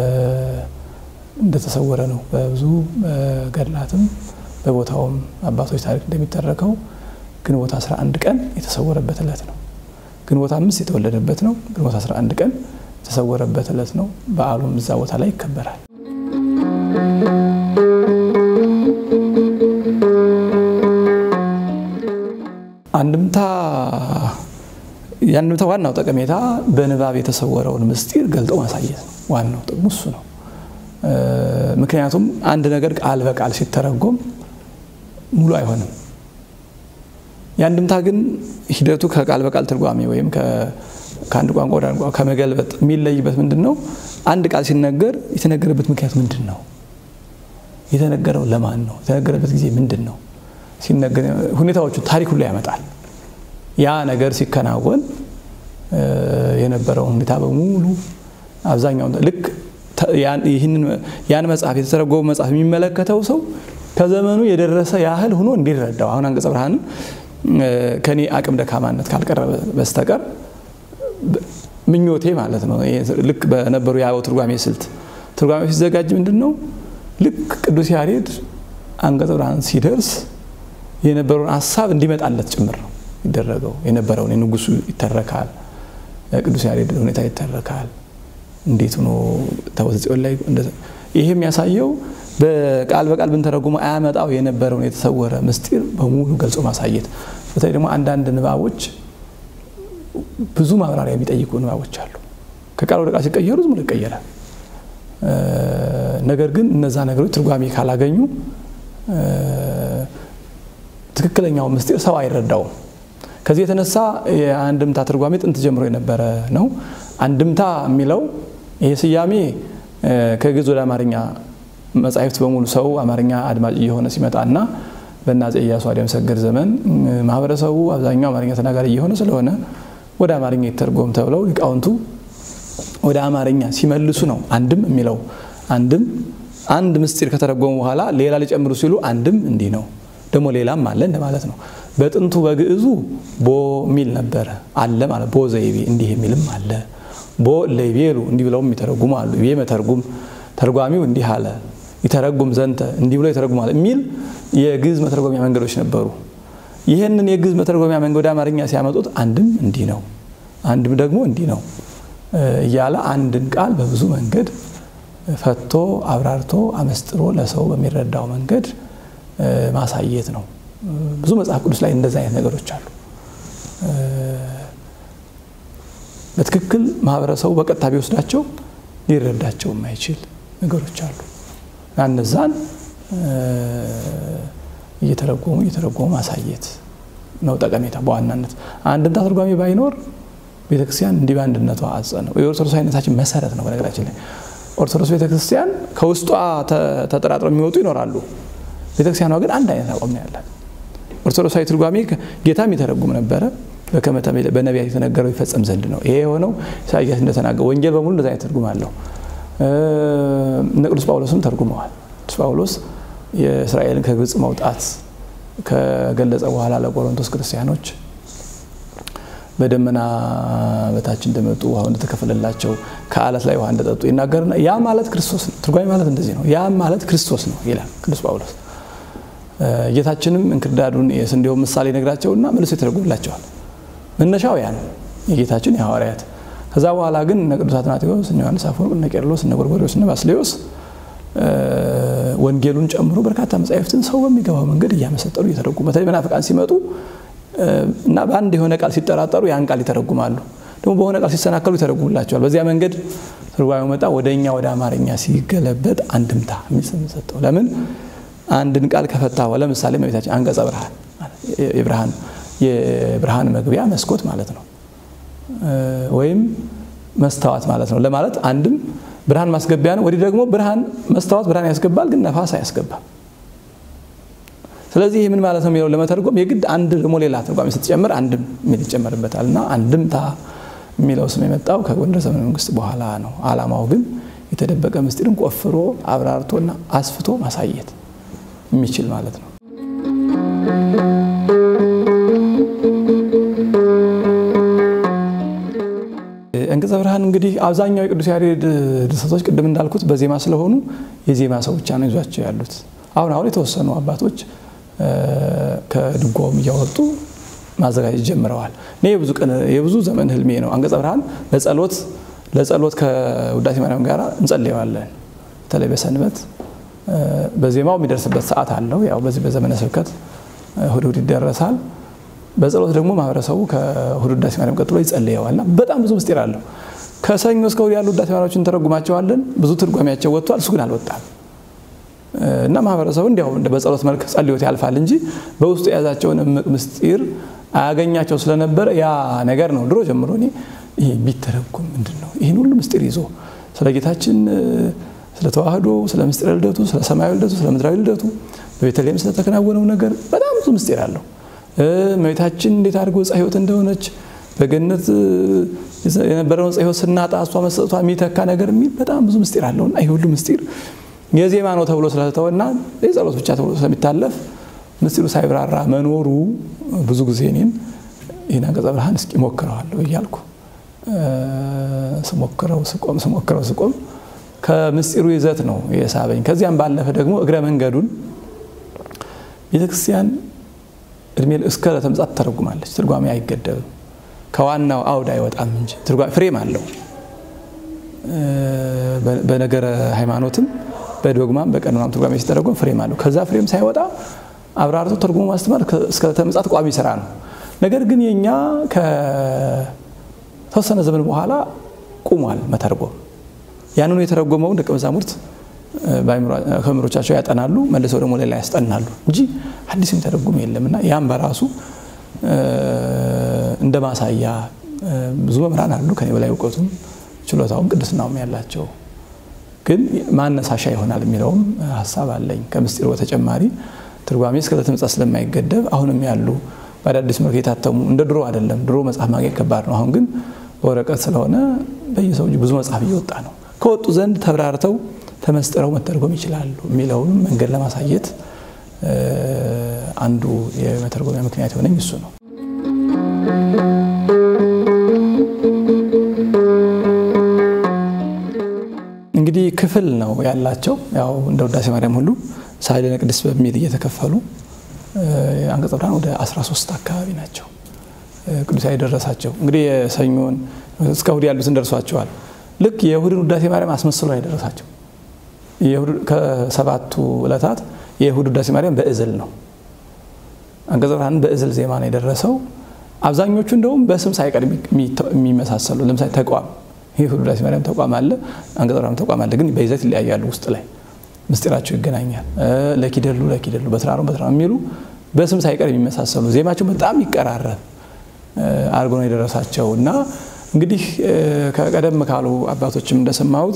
እንደተሰወረ ነው። በብዙ ገድላትም በቦታውም አባቶች ታሪክ እንደሚተረከው ግንቦት 11 ቀን የተሰወረበት ዕለት ነው። ግንቦት አምስት የተወለደበት ነው። ግንቦት 11 ቀን የተሰወረበት ዕለት ነው። በዓሉም እዛ ቦታ ላይ ይከበራል። አንድምታ የአንድምታ ዋናው ጠቀሜታ በንባብ የተሰወረውን ምስጢር ገልጦ ማሳየት ነው። ዋናው ጥቅሙ እሱ ነው። ምክንያቱም አንድ ነገር ቃል በቃል ሲተረጎም ሙሉ አይሆንም። የአንድምታ ግን ሂደቱ ከቃል በቃል ትርጓሜ ወይም ከአንድ ቋንቋ ወደ አንድ ቋንቋ ከመገልበጥ የሚለይበት ምንድን ነው? አንድ ቃል ሲነገር የተነገረበት ምክንያት ምንድን ነው? የተነገረው ለማን ነው? የተነገረበት ጊዜ ምንድን ነው? ሲነገር ሁኔታዎቹ ታሪክ ሁሉ ያመጣል። ያ ነገር ሲከናወን የነበረውን ሁኔታ በሙሉ አብዛኛውን ልክ ያን መጽሐፍ የተተረጎመ መጽሐፍ የሚመለከተው ሰው ከዘመኑ የደረሰ ያህል ሆኖ እንዲረዳው አሁን አንቀጸ ብርሃንን ከኔ አቅም ደካማነት ካልቀረበ በስተቀር ምኞቴ ማለት ነው። ልክ በነበሩ የአበው ትርጓሜ ስልት ትርጓሜ ሲዘጋጅ ምንድን ነው ልክ ቅዱስ ያሬድ አንቀጸ ብርሃን ሲደርስ የነበረውን ሀሳብ እንዲመጣለት ጭምር ነው ይደረገው። የነበረውን የንጉሱ ይተረካል፣ ቅዱስ ያሬድ ሁኔታ ይተረካል። እንዴት ሆኖ ታቦተ ጽዮን ላይ ይሄ የሚያሳየው በቃል በቃል ብንተረጉሞ አያመጣው የነበረውን የተሰወረ ምስጢር በሙሉ ገልጾ ማሳየት። በተለይ ደግሞ አንዳንድ ንባቦች ብዙ ማብራሪያ የሚጠይቁ ንባቦች አሉ። ከቃል ወደ ቃል ሲቀየሩ ዝም ብሎ ይቀየራል። ነገር ግን እነዛ ነገሮች ትርጓሜ ካላገኙ ትክክለኛው ምስጢር ሰው አይረዳውም። ከዚህ የተነሳ የአንድምታ ትርጓሜ ጥንት ጀምሮ የነበረ ነው። አንድምታ የሚለው ይሄ ስያሜ ከግዕዝ ወደ አማርኛ መጻሕፍት በሙሉ ሰው አማርኛ አድማጭ እየሆነ ሲመጣና በአፄ ኢያሱ አዲያም ሰገድ ዘመን ማህበረሰቡ አብዛኛው አማርኛ ተናጋሪ እየሆነ ስለሆነ ወደ አማርኛ ይተርጎም ተብለው ሊቃውንቱ ወደ አማርኛ ሲመልሱ ነው አንድም የሚለው አንድም አንድ ምስጢር ከተረጎሙ በኋላ ሌላ ሊጨምሩ ሲሉ አንድም እንዲህ ነው ደግሞ ሌላም አለ እንደማለት ነው። በጥንቱ በግዕዙ ቦ የሚል ነበረ አለ ማለት ቦ ዘይቤ እንዲህ የሚልም አለ። ቦ ለይቤሉ እንዲህ ብለውም የሚተረጉሙ አሉ። ይቤ መተርጉም ተርጓሚው እንዲህ አለ ይተረጉም ዘንተ እንዲህ ብሎ ይተረጉማል የሚል የግዕዝ መተርጎሚያ መንገዶች ነበሩ። ይህንን የግዕዝ መተርጎሚያ መንገድ ወደ አማርኛ ሲያመጡት አንድም እንዲህ ነው፣ አንድም ደግሞ እንዲህ ነው እያለ አንድን ቃል በብዙ መንገድ ፈቶ አብራርቶ አመስጥሮ ለሰው በሚረዳው መንገድ ማሳየት ነው። ብዙ መጽሐፍ ቅዱስ ላይ እንደዚህ አይነት ነገሮች አሉ። በትክክል ማህበረሰቡ በቀጥታ ቢወስዳቸው ሊረዳቸው የማይችል ነገሮች አሉ። እነዛን እየተረጎሙ እየተረጎሙ ማሳየት ነው ጠቀሜታ በዋናነት አንድምታ ትርጓሜ ባይኖር ቤተክርስቲያን እንዲህ በአንድነቷ አጸ ነው። የኦርቶዶክሳዊነታችን መሰረት ነው። በነገራችን ላይ ኦርቶዶክስ ቤተክርስቲያን ከውስጧ ተጠራጥረው የሚወጡ ይኖራሉ። ቤተክርስቲያኗ ግን አንድ አይነት አቋም ነው ያላት። ኦርቶዶክሳዊ ትርጓሜ ጌታም ይተረጉም ነበረ በነቢያት የተነገረው ይፈጸም ዘንድ ነው። ይሄ የሆነው ኢሳያስ እንደተናገረ ወንጌል በሙሉ እንደዛ አይነት ትርጉም አለው። እነ ቅዱስ ጳውሎስም ተርጉመዋል። ቅዱስ ጳውሎስ የእስራኤልን ከግብፅ መውጣት ከገለጸ በኋላ ለቆሮንቶስ ክርስቲያኖች በደመና በታች እንደመጡ ውሃ እንደተከፈለላቸው ከአለት ላይ ውሃ እንደጠጡ ይናገርና ያ ማለት ክርስቶስ ነው። ትርጓሜ ማለት እንደዚህ ነው። ያ ማለት ክርስቶስ ነው ይላል ቅዱስ ጳውሎስ። ጌታችንም እንክርዳዱን የስንዴውን ምሳሌ ነግራቸውና መልሶ ይተረጉምላቸዋል። መነሻው ያ ነው የጌታችን የሐዋርያት። ከዛ በኋላ ግን እነ ቅዱስ አትናቴዎስ፣ እነ ዮሐንስ አፈወርቅ፣ እነ ቄርሎስ፣ እነ ጎርጎርዮስ፣ እነ ባስሌዮስ ወንጌሉን ጨምሮ በርካታ መጻሕፍትን ሰው በሚገባው መንገድ እያመሰጠሩ እየተረጉሙ በተለይ መናፍቃን ሲመጡ እና በአንድ የሆነ ቃል ሲጠራጠሩ ያን ቃል ይተረጉማሉ። ደግሞ በሆነ ቃል ሲሰናከሉ ይተረጉምላቸዋል። በዚያ መንገድ ትርጓሜው መጣ። ወደ እኛ ወደ አማርኛ ሲገለበጥ አንድምታ የሚል ስም ሰጠው። ለምን አንድን ቃል ከፈታ ለምሳሌ እመቤታችን አንቀጸ ብርሃን የብርሃን የብርሃን መግቢያ መስኮት ማለት ነው፣ ወይም መስታወት ማለት ነው ለማለት አንድም ብርሃን ማስገቢያ ነው። ወዲህ ደግሞ ብርሃን መስታወት ብርሃን ያስገባል፣ ግን ነፋስ አያስገባም። ስለዚህ ይህ ምን ማለት ነው የሚለው ለመተርጎም የግድ አንድ ደግሞ ሌላ ትርጓሜ ስትጨምር አንድም የሚል ይጨመርበታል እና አንድምታ የሚለው ስም የመጣው ከጎንደር ዘመነ መንግስት በኋላ ነው። ዓላማው ግን የተደበቀ ምስጢርን ቆፍሮ አብራርቶና አስፍቶ ማሳየት የሚችል ማለት ነው። አንቀጸ ብርሃን እንግዲህ አብዛኛው የቅዱስ ያሬድ ድርሰቶች ቅድም እንዳልኩት በዜማ ስለሆኑ የዜማ ሰው ብቻ ነው ይዟቸው ያሉት። አሁን አሁን የተወሰኑ አባቶች ከድጓውም እያወጡ ማዘጋጀት ጀምረዋል። እኔ የብዙ ዘመን ህልሜ ነው። አንቀጸ ብርሃን ለጸሎት ለጸሎት ከውዳሴ ማርያም ጋር እንጸልየዋለን። በተለይ በሰንበት በዜማው የሚደርስበት ሰዓት አለው። ያው በዚህ በዘመነ ስብከት እሑድ እሑድ ይደረሳል። በጸሎት ደግሞ ማህበረሰቡ ከእሑድ ውዳሴ ማርያም ቀጥሎ ይጸልየዋል እና በጣም ብዙ ምስጢር አለው። ከሰኞ እስከ እሑድ ያሉ ውዳሴ ማርያሞችን እንተረጉማቸዋለን። ብዙ ትርጓሜያቸው ወጥቷል። እሱ ግን አልወጣም እና ማህበረሰቡ እንዲያው በጸሎት መልክ ጸልዮት ያልፋል እንጂ በውስጡ የያዛቸውን እምቅ ምስጢር አያገኛቸው ስለነበረ ያ ነገር ነው ድሮ ጀምሮ እኔ ይህ ቢተረጉም ምንድን ነው ይህን ሁሉ ምስጢር ይዞ ስለ ጌታችን ስለ ተዋህዶ፣ ስለ ምስጢረ ልደቱ፣ ስለ ሰማያዊ ልደቱ፣ ስለ ምድራዊ ልደቱ በቤተልሔም ስለተከናወነው ነገር በጣም ብዙ ምስጢር አለው። እመቤታችን እንዴት አድርጎ ዕፀ ሕይወት እንደሆነች በገነት የነበረውን ዕፀ ሕይወት ስናጣ እሷ መሰጠቷ የሚተካ ነገር የሚል በጣም ብዙ ምስጢር አለው እና ይህ ሁሉ ምስጢር የዜማ ነው ተብሎ ስለተተወና የጸሎት ብቻ ተብሎ ስለሚታለፍ ምስጢሩ ሳይብራራ መኖሩ ብዙ ጊዜ እኔን ይህን አንቀጸ ብርሃን እስኪ ሞክረዋለሁ እያልኩ ስሞክረው ስቆም ስሞክረው ስቆም ከምስጢሩ ይዘት ነው የሳበኝ። ከዚያም ባለፈ ደግሞ እግረ መንገዱን ቤተክርስቲያን እድሜ እስከ ለተምጻት ተረጉማለች። ትርጓሜ አይገደብም፣ ከዋናው አውድ አይወጣም እንጂ ፍሬም አለው። በነገረ ሃይማኖትም በዶግማም በቀኖናም ትርጓሜ ሲተረጎም ፍሬም አለው። ከዛ ፍሬም ሳይወጣ አብራርቶ ተርጉሞ ማስተማር እስከ ተምጻት ቋሚ ስራ ነው። ነገር ግን የኛ ከተወሰነ ዘመን በኋላ ቁሟል መተርጎም። ያንኑ የተረጎመውን ደቀ መዛሙርት ከመምህሮቻቸው ያጠናሉ፣ መልሰው ደግሞ ሌላ ያስጠናሉ እንጂ አዲስ የሚተረጉም የለም እና ያም በራሱ እንደ ማሳያ ብዙ መምህራን አሉ ከኔ በላይ እውቀቱም ችሎታውም ቅድስናውም ያላቸው ግን ማነሳሻ ይሆናል የሚለውም ሀሳብ አለኝ። ከምስጢር በተጨማሪ ትርጓሜ እስከ ለተምጻት ስለማይገደብ አሁንም ያሉ በአዳዲስ መልክ የታተሙ እንደ ድሮ አይደለም። ድሮ መጽሐፍ ማግኘት ከባድ ነው። አሁን ግን በወረቀት ስለሆነ በየሰው እጅ ብዙ መጽሐፍ እየወጣ ነው። ከወጡ ዘንድ ተብራርተው ተመስጥረው መተርጎም ይችላሉ የሚለውን መንገድ ለማሳየት አንዱ የመተርጎሚያ ምክንያት የሆነኝ እሱ ነው። እንግዲህ ክፍል ነው ያላቸው። ያው እንደ ውዳሴ ማርያም ሁሉ ሳህለነ ቅድስት በሚል እየተከፈሉ አንቀጸ ብርሃን ወደ 13 አካባቢ ናቸው ቅዱስ የደረሳቸው። እንግዲህ የሰኞን እስከ እሑድ ያሉትን ደርሷቸዋል። ልክ የእሑድን ውዳሴ ማርያም አስመስሎ ነው የደረሳቸው። ከሰባቱ ዕለታት የእሑድ ውዳሴ ማርያም በእዝል ነው። አንቀጸ ብርሃን በእዝል ዜማ ነው የደረሰው። አብዛኞቹ እንደውም በስም ሳይቀር የሚመሳሰሉ ለምሳሌ ተቋም ይህ ውዳሴ ማርያም ተቋም አለ፣ አንቀጸ ብርሃን ተቋም አለ። ግን በይዘት ይለያያሉ። ውስጥ ላይ ምስጢራቸው ይገናኛል። ለኪደሉ ለኪደሉ በትራሮ በትራሮ የሚሉ በስም ሳይቀር የሚመሳሰሉ ዜማቸው በጣም ይቀራረብ አድርጎ ነው የደረሳቸው እና እንግዲህ ከቀደም ካሉ አባቶችም እንደሰማሁት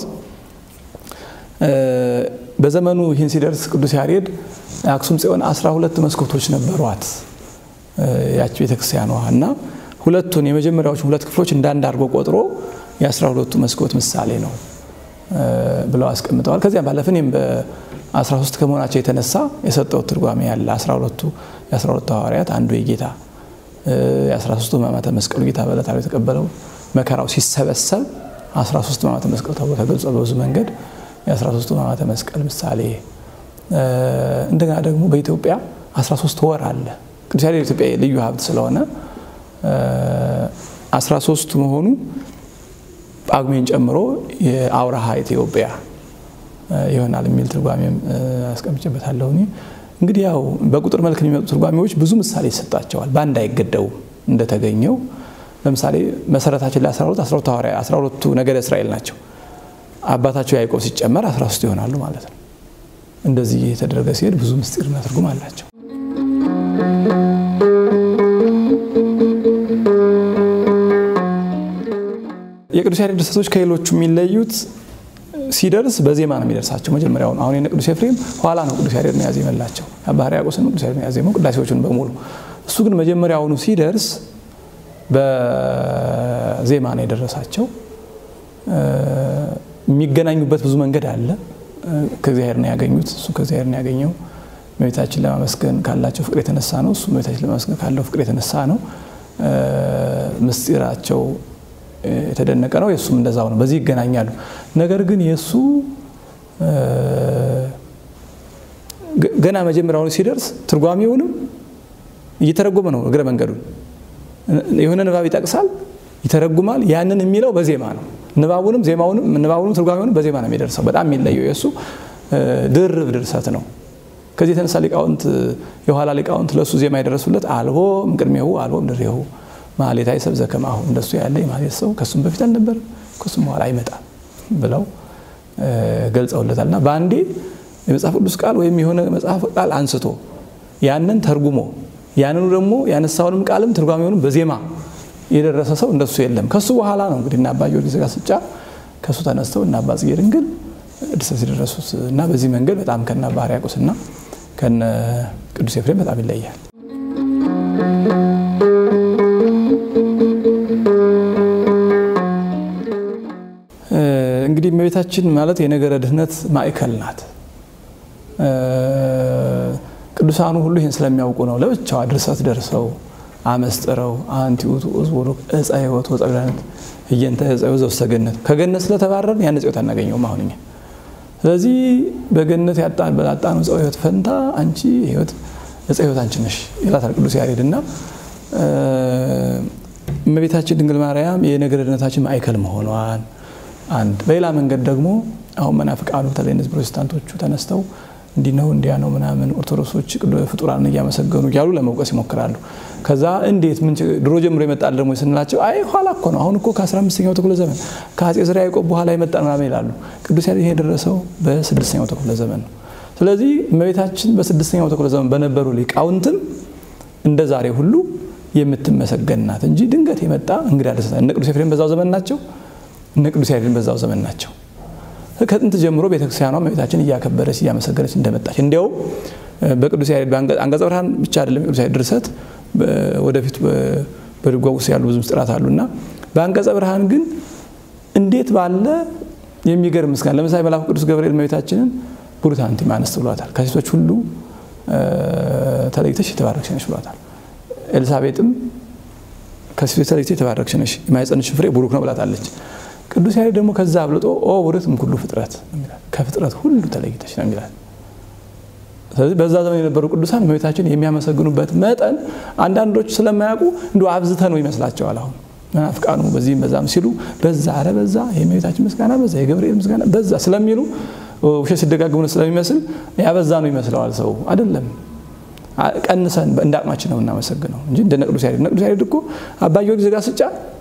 በዘመኑ ይህን ሲደርስ ቅዱስ ያሬድ አክሱም ጽዮን አስራ ሁለት መስኮቶች ነበሯት ያች ቤተክርስቲያኗ እና ሁለቱን የመጀመሪያዎቹን ሁለት ክፍሎች እንዳንድ አድርጎ ቆጥሮ የአስራ ሁለቱ መስኮት ምሳሌ ነው ብለው አስቀምጠዋል። ከዚያም ባለፈ እኔም በአስራ ሶስት ከመሆናቸው የተነሳ የሰጠው ትርጓሜ ያለ አስራ ሁለቱ የአስራ ሁለቱ ሐዋርያት አንዱ የጌታ የአስራ ሶስቱ ሕማማተ መስቀሉ ጌታ በዕለተ ዓርብ የተቀበለው መከራው ሲሰበሰብ አስራ ሶስት ሕማማተ መስቀል ተብሎ ተገልጿል በብዙ መንገድ የአስራ ሶስቱ ሕማማተ መስቀል ምሳሌ። እንደገና ደግሞ በኢትዮጵያ አስራ ሶስት ወር አለ። ቅዱስ ያሬድ የኢትዮጵያ ልዩ ሀብት ስለሆነ አስራ ሶስቱ መሆኑ ጳጉሜን ጨምሮ የአውራሃ ኢትዮጵያ ይሆናል የሚል ትርጓሜም አስቀምጬበታለሁ። እንግዲህ ያው በቁጥር መልክ የሚመጡ ትርጓሜዎች ብዙ ምሳሌ ይሰጣቸዋል። በአንድ አይገደቡም። እንደተገኘው ለምሳሌ መሰረታችን ላይ 12 12 ሐዋርያ 12ቱ ነገደ እስራኤል ናቸው። አባታቸው ያዕቆብ ሲጨመር 13 ይሆናሉ ማለት ነው። እንደዚህ የተደረገ ሲሄድ ብዙ ምስጢርና ትርጉም አላቸው። የቅዱስ ያሬድ ድርሰቶች ከሌሎቹ የሚለዩት ሲደርስ በዜማ ነው የሚደርሳቸው። መጀመሪያውን አሁን የነ ቅዱስ ኤፍሬም ኋላ ነው ቅዱስ ያሬድ ነው ያዜመላቸው። አባ ሕርያቆስን ቅዱስ ያሬድ ነው ያዜመው ቅዳሴዎቹን በሙሉ። እሱ ግን መጀመሪያውኑ ሲደርስ በዜማ ነው የደረሳቸው። የሚገናኙበት ብዙ መንገድ አለ። ከእግዚአብሔር ነው ያገኙት። እሱ ከእግዚአብሔር ነው ያገኘው። እመቤታችን ለማመስገን ካላቸው ፍቅር የተነሳ ነው። እሱ እመቤታችን ለማመስገን ካለው ፍቅር የተነሳ ነው። ምስጢራቸው የተደነቀ ነው። የእሱም እንደዛው ነው። በዚህ ይገናኛሉ። ነገር ግን የእሱ ገና መጀመሪያውን ሲደርስ ትርጓሜውንም እየተረጎመ ነው። እግረ መንገዱን የሆነ ንባብ ይጠቅሳል፣ ይተረጉማል። ያንን የሚለው በዜማ ነው። ንባቡንም ዜማውንም ንባቡንም ትርጓሜውንም በዜማ ነው የሚደርሰው። በጣም የሚለየው የእሱ ድርብ ድርሰት ነው። ከዚህ የተነሳ ሊቃውንት የኋላ ሊቃውንት ለእሱ ዜማ የደረሱለት አልቦ እምቅድሜሁ አልቦ እምድሬሁ ማህሌታይ ሰብ ዘከማሁ እንደሱ ያለ የማህሌት ሰው ከሱም በፊት አልነበር ከሱም በኋላ አይመጣም ብለው ገልጸውለታል። እና በአንዴ የመጽሐፍ ቅዱስ ቃል ወይም የሆነ መጽሐፍ ቃል አንስቶ ያንን ተርጉሞ ያንኑ ደግሞ ያነሳውንም ቃልም ትርጓሜውንም በዜማ የደረሰ ሰው እንደሱ የለም። ከሱ በኋላ ነው እንግዲህ እና አባ ጊዮርጊስ ዘጋስጫ ከሱ ተነስተው እና አባ ጽጌ ድንግል ድርሰት የደረሱት እና በዚህ መንገድ በጣም ከነ አባ ሕርያቆስ እና ከነ ቅዱስ ኤፍሬም በጣም ይለያል። እንግዲህ እመቤታችን ማለት የነገረ ድህነት ማዕከል ናት። ቅዱሳኑ ሁሉ ይህን ስለሚያውቁ ነው ለብቻዋ ድርሰት ደርሰው አመስጥረው አንቲ ውእቱ ቡሩክ ዕፀ ሕይወት ወዕፀ ገነት እየንተ ዕፀ ሕይወት ዘውስተ ገነት ከገነት ስለተባረርን ያን ዕፀ ሕይወት አናገኘውም አሁን እኛ። ስለዚህ በገነት ያጣነው ዕፀ ሕይወት ፈንታ አንቺ ሕይወት ዕፀ ሕይወት አንቺ ነሽ ይላታል ቅዱስ ያሬድ እና እመቤታችን ድንግል ማርያም የነገረ ድህነታችን ማዕከል መሆኗን አንድ በሌላ መንገድ ደግሞ አሁን መናፍቃኑ በተለይ እነዚህ ፕሮቴስታንቶቹ ተነስተው እንዲህ ነው እንዲያ ነው ምናምን ኦርቶዶክሶች ፍጡራንን እያመሰገኑ እያሉ ለመውቀስ ይሞክራሉ። ከዛ እንዴት ምን ድሮ ጀምሮ ይመጣል ደግሞ ስንላቸው አይ ኋላ እኮ ነው አሁን እኮ ከ15ኛው ክፍለ ዘመን ከአፄ ዘርዓ ያዕቆብ በኋላ ይመጣል ምናምን ይላሉ። ቅዱስ ያሬድ የደረሰው በስድስተኛው ክፍለ ዘመን ነው። ስለዚህ እመቤታችን በስድስተኛው ክፍለ ዘመን በነበሩ ሊቃውንትም እንደ ዛሬ ሁሉ የምትመሰገን ናት እንጂ ድንገት የመጣ እንግዳ ደስታ እነ ቅዱስ ኤፍሬም በዛው ዘመን ናቸው። እነ ቅዱስ ያሬድን በዛው ዘመን ናቸው። ከጥንት ጀምሮ ቤተክርስቲያኗ እመቤታችን እያከበረች እያመሰገነች እንደመጣች እንዲያው በቅዱስ ያሬድ አንቀጸ ብርሃን ብቻ አይደለም የቅዱስ ያሬድ ድርሰት ወደፊት በድጓ ውስጥ ያሉ ብዙ ምስጢራት አሉና በአንቀጸ ብርሃን ግን እንዴት ባለ የሚገርም ምስጋና ለምሳሌ መልአኩ ቅዱስ ገብርኤል እመቤታችንን ቡሩት አንቲ እምአንስት ብሏታል። ከሴቶች ሁሉ ተለይተሽ የተባረክሽ ነሽ ብሏታል። ኤልሳቤጥም ከሴቶች ተለይተሽ የተባረክሽ ነሽ የማኅፀንሽን ፍሬ ቡሩክ ነው ብላታለች። ቅዱስ ያሬድ ደግሞ ከዛ አብልጦ ኦ ቡርክት እምኩሉ ፍጥረት ከፍጥረት ሁሉ ተለይተሽ ነው የሚላት። ስለዚህ በዛ ዘመን የነበሩ ቅዱሳን እመቤታችን የሚያመሰግኑበት መጠን አንዳንዶች ስለማያውቁ እንዲ አብዝተ ነው ይመስላቸዋል። አሁን መናፍቃኑ በዚህም በዛም ሲሉ በዛ አረ በዛ የእመቤታችን ምስጋና በዛ የገብርኤል ምስጋና በዛ ስለሚሉ ውሸት ሲደጋግሙ ስለሚመስል ያበዛ ነው ይመስለዋል ሰው አይደለም። ቀንሰን እንደ አቅማችን ነው እናመሰግነው እንጂ እንደ ቅዱስ ያሬድ ቅዱስ ያሬድ እኮ አባ ጊዮርጊስ ዘጋስጫ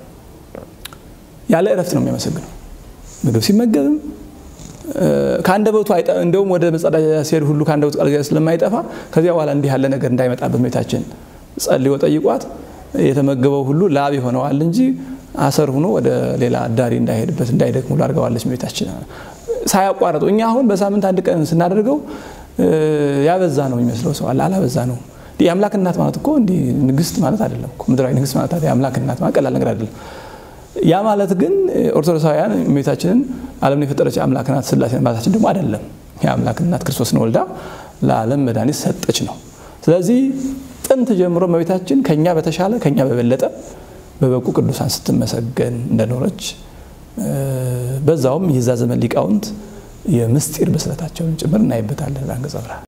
ያለ እረፍት ነው የሚያመሰግነው። ምግብ ሲመገብም ከአንደበቱ እንደውም ወደ መጸዳጃ ሲሄድ ሁሉ ከአንደበቱ ቃል ስለማይጠፋ ከዚያ በኋላ እንዲህ ያለ ነገር እንዳይመጣበት እመቤታችን ጸልዮ ጠይቋት የተመገበው ሁሉ ላብ ይሆነዋል እንጂ አሰር ሆኖ ወደ ሌላ አዳሪ እንዳይሄድበት እንዳይደክም ሁሉ አድርገዋለች እመቤታችን ሳያቋረጡ። እኛ አሁን በሳምንት አንድ ቀን ስናደርገው ያበዛ ነው የሚመስለው ሰው አለ። አላበዛ ነው። የአምላክ እናት ማለት እኮ እንዲህ ንግስት ማለት አይደለም። ምድራዊ ንግስት ማለት የአምላክ እናት ማለት ቀላል ነገር አይደለም። ያ ማለት ግን ኦርቶዶክሳውያን እመቤታችንን ዓለምን የፈጠረች አምላክ ናት ስላሴ ማለታችን ደግሞ አይደለም። የአምላክ እናት ክርስቶስን ወልዳ ለዓለም መድኃኒት ሰጠች ነው። ስለዚህ ጥንት ጀምሮ እመቤታችን ከኛ በተሻለ ከኛ በበለጠ በበቁ ቅዱሳን ስትመሰገን እንደኖረች በዛውም የዛ ዘመን ሊቃውንት የምስጢር ብስለታቸውን ጭምር እናይበታለን። አንቀጸ ብርሃን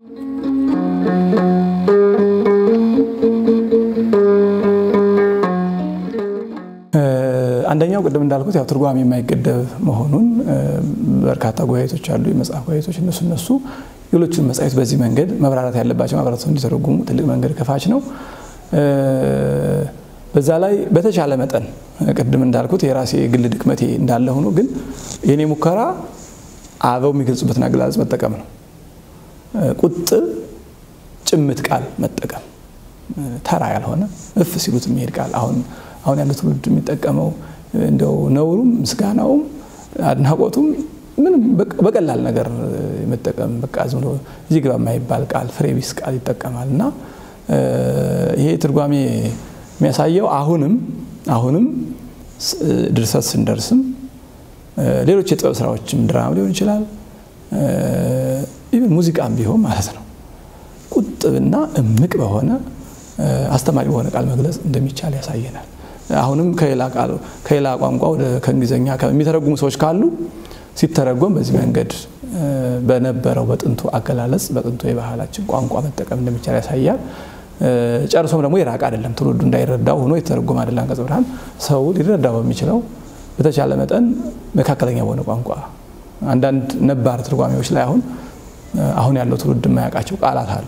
አንደኛው ቅድም እንዳልኩት ያው ትርጓሜ የማይገደብ መሆኑን በርካታ ጉባኤቶች አሉ፣ የመጽሐፍ ጉባኤቶች እነሱ እነሱ ሌሎችን መጻሕፍት በዚህ መንገድ መብራራት ያለባቸው ማህበረሰቡ እንዲተረጉሙ ትልቅ መንገድ ከፋች ነው። በዛ ላይ በተቻለ መጠን ቅድም እንዳልኩት የራሴ የግል ድክመቴ እንዳለ ሆኖ ግን የኔ ሙከራ አበው የሚገልጹበትን አገላለጽ መጠቀም ነው። ቁጥብ ጭምት ቃል መጠቀም ተራ ያልሆነ እፍ ሲሉት የሚሄድ ቃል አሁን አሁን ያለው ትውልድ የሚጠቀመው እንደው ነውሩም ምስጋናውም አድናቆቱም ምንም በቀላል ነገር መጠቀም በቃ ዝም ብሎ እዚህ ግባ የማይባል ቃል ፍሬ ቢስ ቃል ይጠቀማል እና ይሄ ትርጓሜ የሚያሳየው አሁንም አሁንም ድርሰት ስንደርስም ሌሎች የጥበብ ስራዎችም ድራማ ሊሆን ይችላል ኢቨን ሙዚቃም ቢሆን ማለት ነው ቁጥብና እምቅ በሆነ አስተማሪ በሆነ ቃል መግለጽ እንደሚቻል ያሳየናል። አሁንም ከሌላ ቋንቋ ወደ ከእንግሊዝኛ የሚተረጉሙ ሰዎች ካሉ ሲተረጎም በዚህ መንገድ በነበረው በጥንቱ አገላለጽ በጥንቱ የባህላችን ቋንቋ መጠቀም እንደሚቻል ያሳያል። ጨርሶም ደግሞ የራቅ አይደለም። ትውልዱ እንዳይረዳው ሆኖ የተተረጎመ አይደለም። አንቀጸ ብርሃን ሰው ሊረዳው በሚችለው በተቻለ መጠን መካከለኛ በሆነ ቋንቋ አንዳንድ ነባር ትርጓሜዎች ላይ አሁን አሁን ያለው ትውልድ የማያውቃቸው ቃላት አሉ።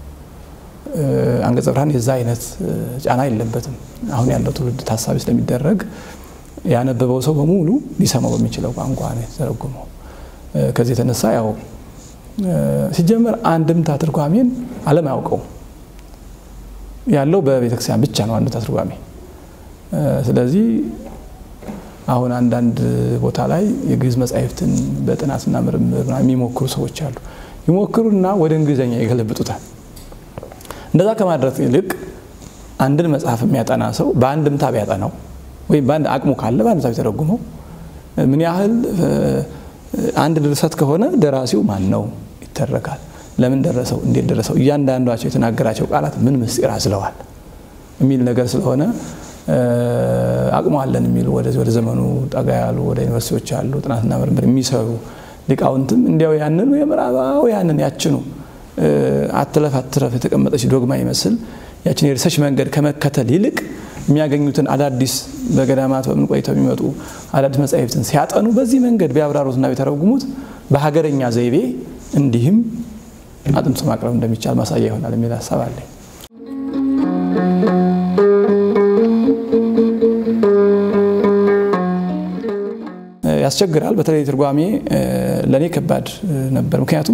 አንቀጸ ብርሃን የዛ አይነት ጫና የለበትም። አሁን ያለው ትውልድ ታሳቢ ስለሚደረግ ያነበበው ሰው በሙሉ ሊሰማው በሚችለው ቋንቋ ነው የተተረጎመው። ከዚህ የተነሳ ያው ሲጀመር አንድምታ ትርጓሜን ዓለም አያውቀውም። ያለው በቤተክርስቲያን ብቻ ነው አንድምታ ትርጓሜ። ስለዚህ አሁን አንዳንድ ቦታ ላይ የግዕዝ መጻሕፍትን በጥናትና ምርምር የሚሞክሩ ሰዎች አሉ። ይሞክሩና ወደ እንግሊዝኛ ይገለብጡታል። እንደዛ ከማድረግ ይልቅ አንድን መጽሐፍ የሚያጠና ሰው በአንድምታ ቢያጠናው ወይም በአንድ አቅሙ ካለ በአንድምታ ቢተረጉመው ምን ያህል አንድ ድርሰት ከሆነ ደራሲው ማን ነው ይተረካል። ለምን ደረሰው፣ እንዴት ደረሰው፣ እያንዳንዷቸው የተናገራቸው ቃላት ምን ምስጢር አዝለዋል የሚል ነገር ስለሆነ አቅሙ አለን የሚሉ ወደዚህ ወደ ዘመኑ ጠጋ ያሉ ወደ ዩኒቨርሲቲዎች ያሉ ጥናትና ምርምር የሚሰሩ ሊቃውንትም እንዲያው ያንኑ የምዕራባውያንን ያችኑ አትለፍ አትረፍ የተቀመጠች ዶግማ ይመስል ያችን የሪሰርች መንገድ ከመከተል ይልቅ የሚያገኙትን አዳዲስ በገዳማት በምን ቆይተው የሚመጡ አዳዲስ መጻሕፍትን ሲያጠኑ በዚህ መንገድ ቢያብራሩትና ቢተረጉሙት በሀገረኛ ዘይቤ እንዲህም አጥንቶ ማቅረብ እንደሚቻል ማሳያ ይሆናል የሚል ሀሳብ አለኝ። ያስቸግራል። በተለይ ትርጓሜ ለእኔ ከባድ ነበር። ምክንያቱም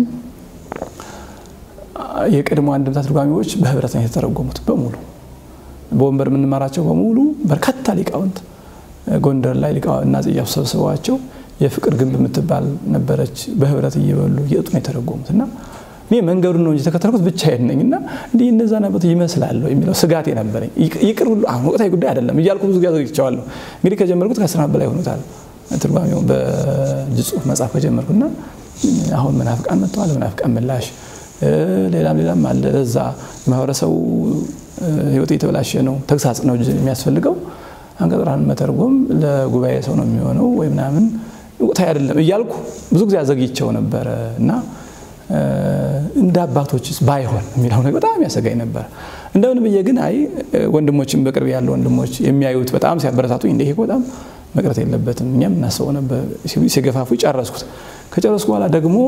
የቀድሞ አንድምታ ትርጓሜዎች በህብረት ነው የተተረጎሙት በሙሉ በወንበር የምንማራቸው በሙሉ በርካታ ሊቃውንት ጎንደር ላይ ሊቃውንት እና ጽያፍ ሰብስበዋቸው የፍቅር ግንብ የምትባል ነበረች። በህብረት እየበሉ እየጡ ነው የተረጎሙት እና እኔ መንገዱን ነው እንጂ የተከተልኩት ብቻዬን ነኝ እና እንዲህ እነዛ ነበት ይመስላሉ የሚለው ስጋቴ ነበረኝ። ይቅር ሁሉ አሁን ወቅታዊ ጉዳይ አይደለም እያልኩ ብዙ ጊዜ አዘግቼዋለሁ። እንግዲህ ከጀመርኩት ከአስር ዓመት በላይ ሆኖታል ትርጓሜው በእጅ ጽሑፍ መጽሐፍ ከጀመርኩና አሁን መናፍቃን መጥተዋል። መናፍቃን ምላሽ ሌላም ሌላም አለ። ለዛ የማህበረሰቡ ህይወት የተበላሸ ነው፣ ተግሳጽ ነው የሚያስፈልገው። አንቀጸ ብርሃን መተርጎም ለጉባኤ ሰው ነው የሚሆነው ወይ ምናምን ወቅታዊ አይደለም እያልኩ ብዙ ጊዜ አዘግይቸው ነበረ እና እንደ አባቶችስ ባይሆን የሚለው ነገር በጣም ያሰጋኝ ነበር። እንደምን ብዬ ግን አይ ወንድሞችም በቅርብ ያሉ ወንድሞች የሚያዩት በጣም ሲያበረታቱኝ እንደ ይሄ በጣም መቅረት የለበትም እኛም እናስበው ነበር ሲገፋፉ ጨረስኩት። ከጨረስኩ በኋላ ደግሞ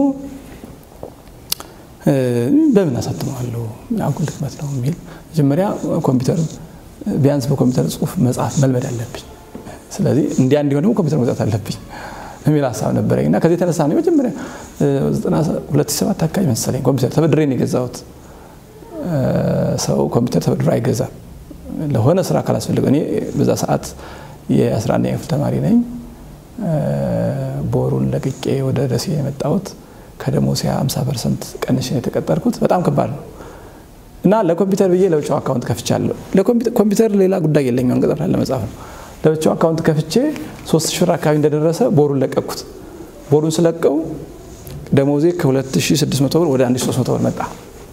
በምን አሳትመዋለሁ አጉል ድክመት ነው የሚል መጀመሪያ ኮምፒውተር ቢያንስ በኮምፒውተር ጽሑፍ መጽሐፍ መልመድ አለብኝ። ስለዚህ እንዲያ እንዲሆን ደግሞ ኮምፒውተር መግዛት አለብኝ የሚል ሀሳብ ነበረኝ እና ከዚህ የተነሳ ነው መጀመሪያ 2007 አካባቢ መሰለኝ ኮምፒውተር ተበድሬ ነው የገዛሁት። ሰው ኮምፒውተር ተበድሮ አይገዛም ለሆነ ስራ ካላስፈልገው። እኔ በዛ ሰዓት የ11ኛ ክፍል ተማሪ ነኝ። ቦሩን ለቅቄ ወደ ደሴ የመጣሁት ከደሞዜ 50 ፐርሰንት ቀንሼ የተቀጠርኩት በጣም ከባድ ነው እና ለኮምፒውተር ብዬ ለብቻው አካውንት ከፍቻለሁ። ኮምፒውተር ሌላ ጉዳይ የለኝም፣ አንቀጸ ብርሃን ለመጻፍ ነው። ለብቻው አካውንት ከፍቼ ሶስት ሺህ ብር አካባቢ እንደደረሰ ቦሩን ለቀኩት። ቦሩን ስለቀው ደሞዜ ከ2600 ብር ወደ 1300 ብር መጣ።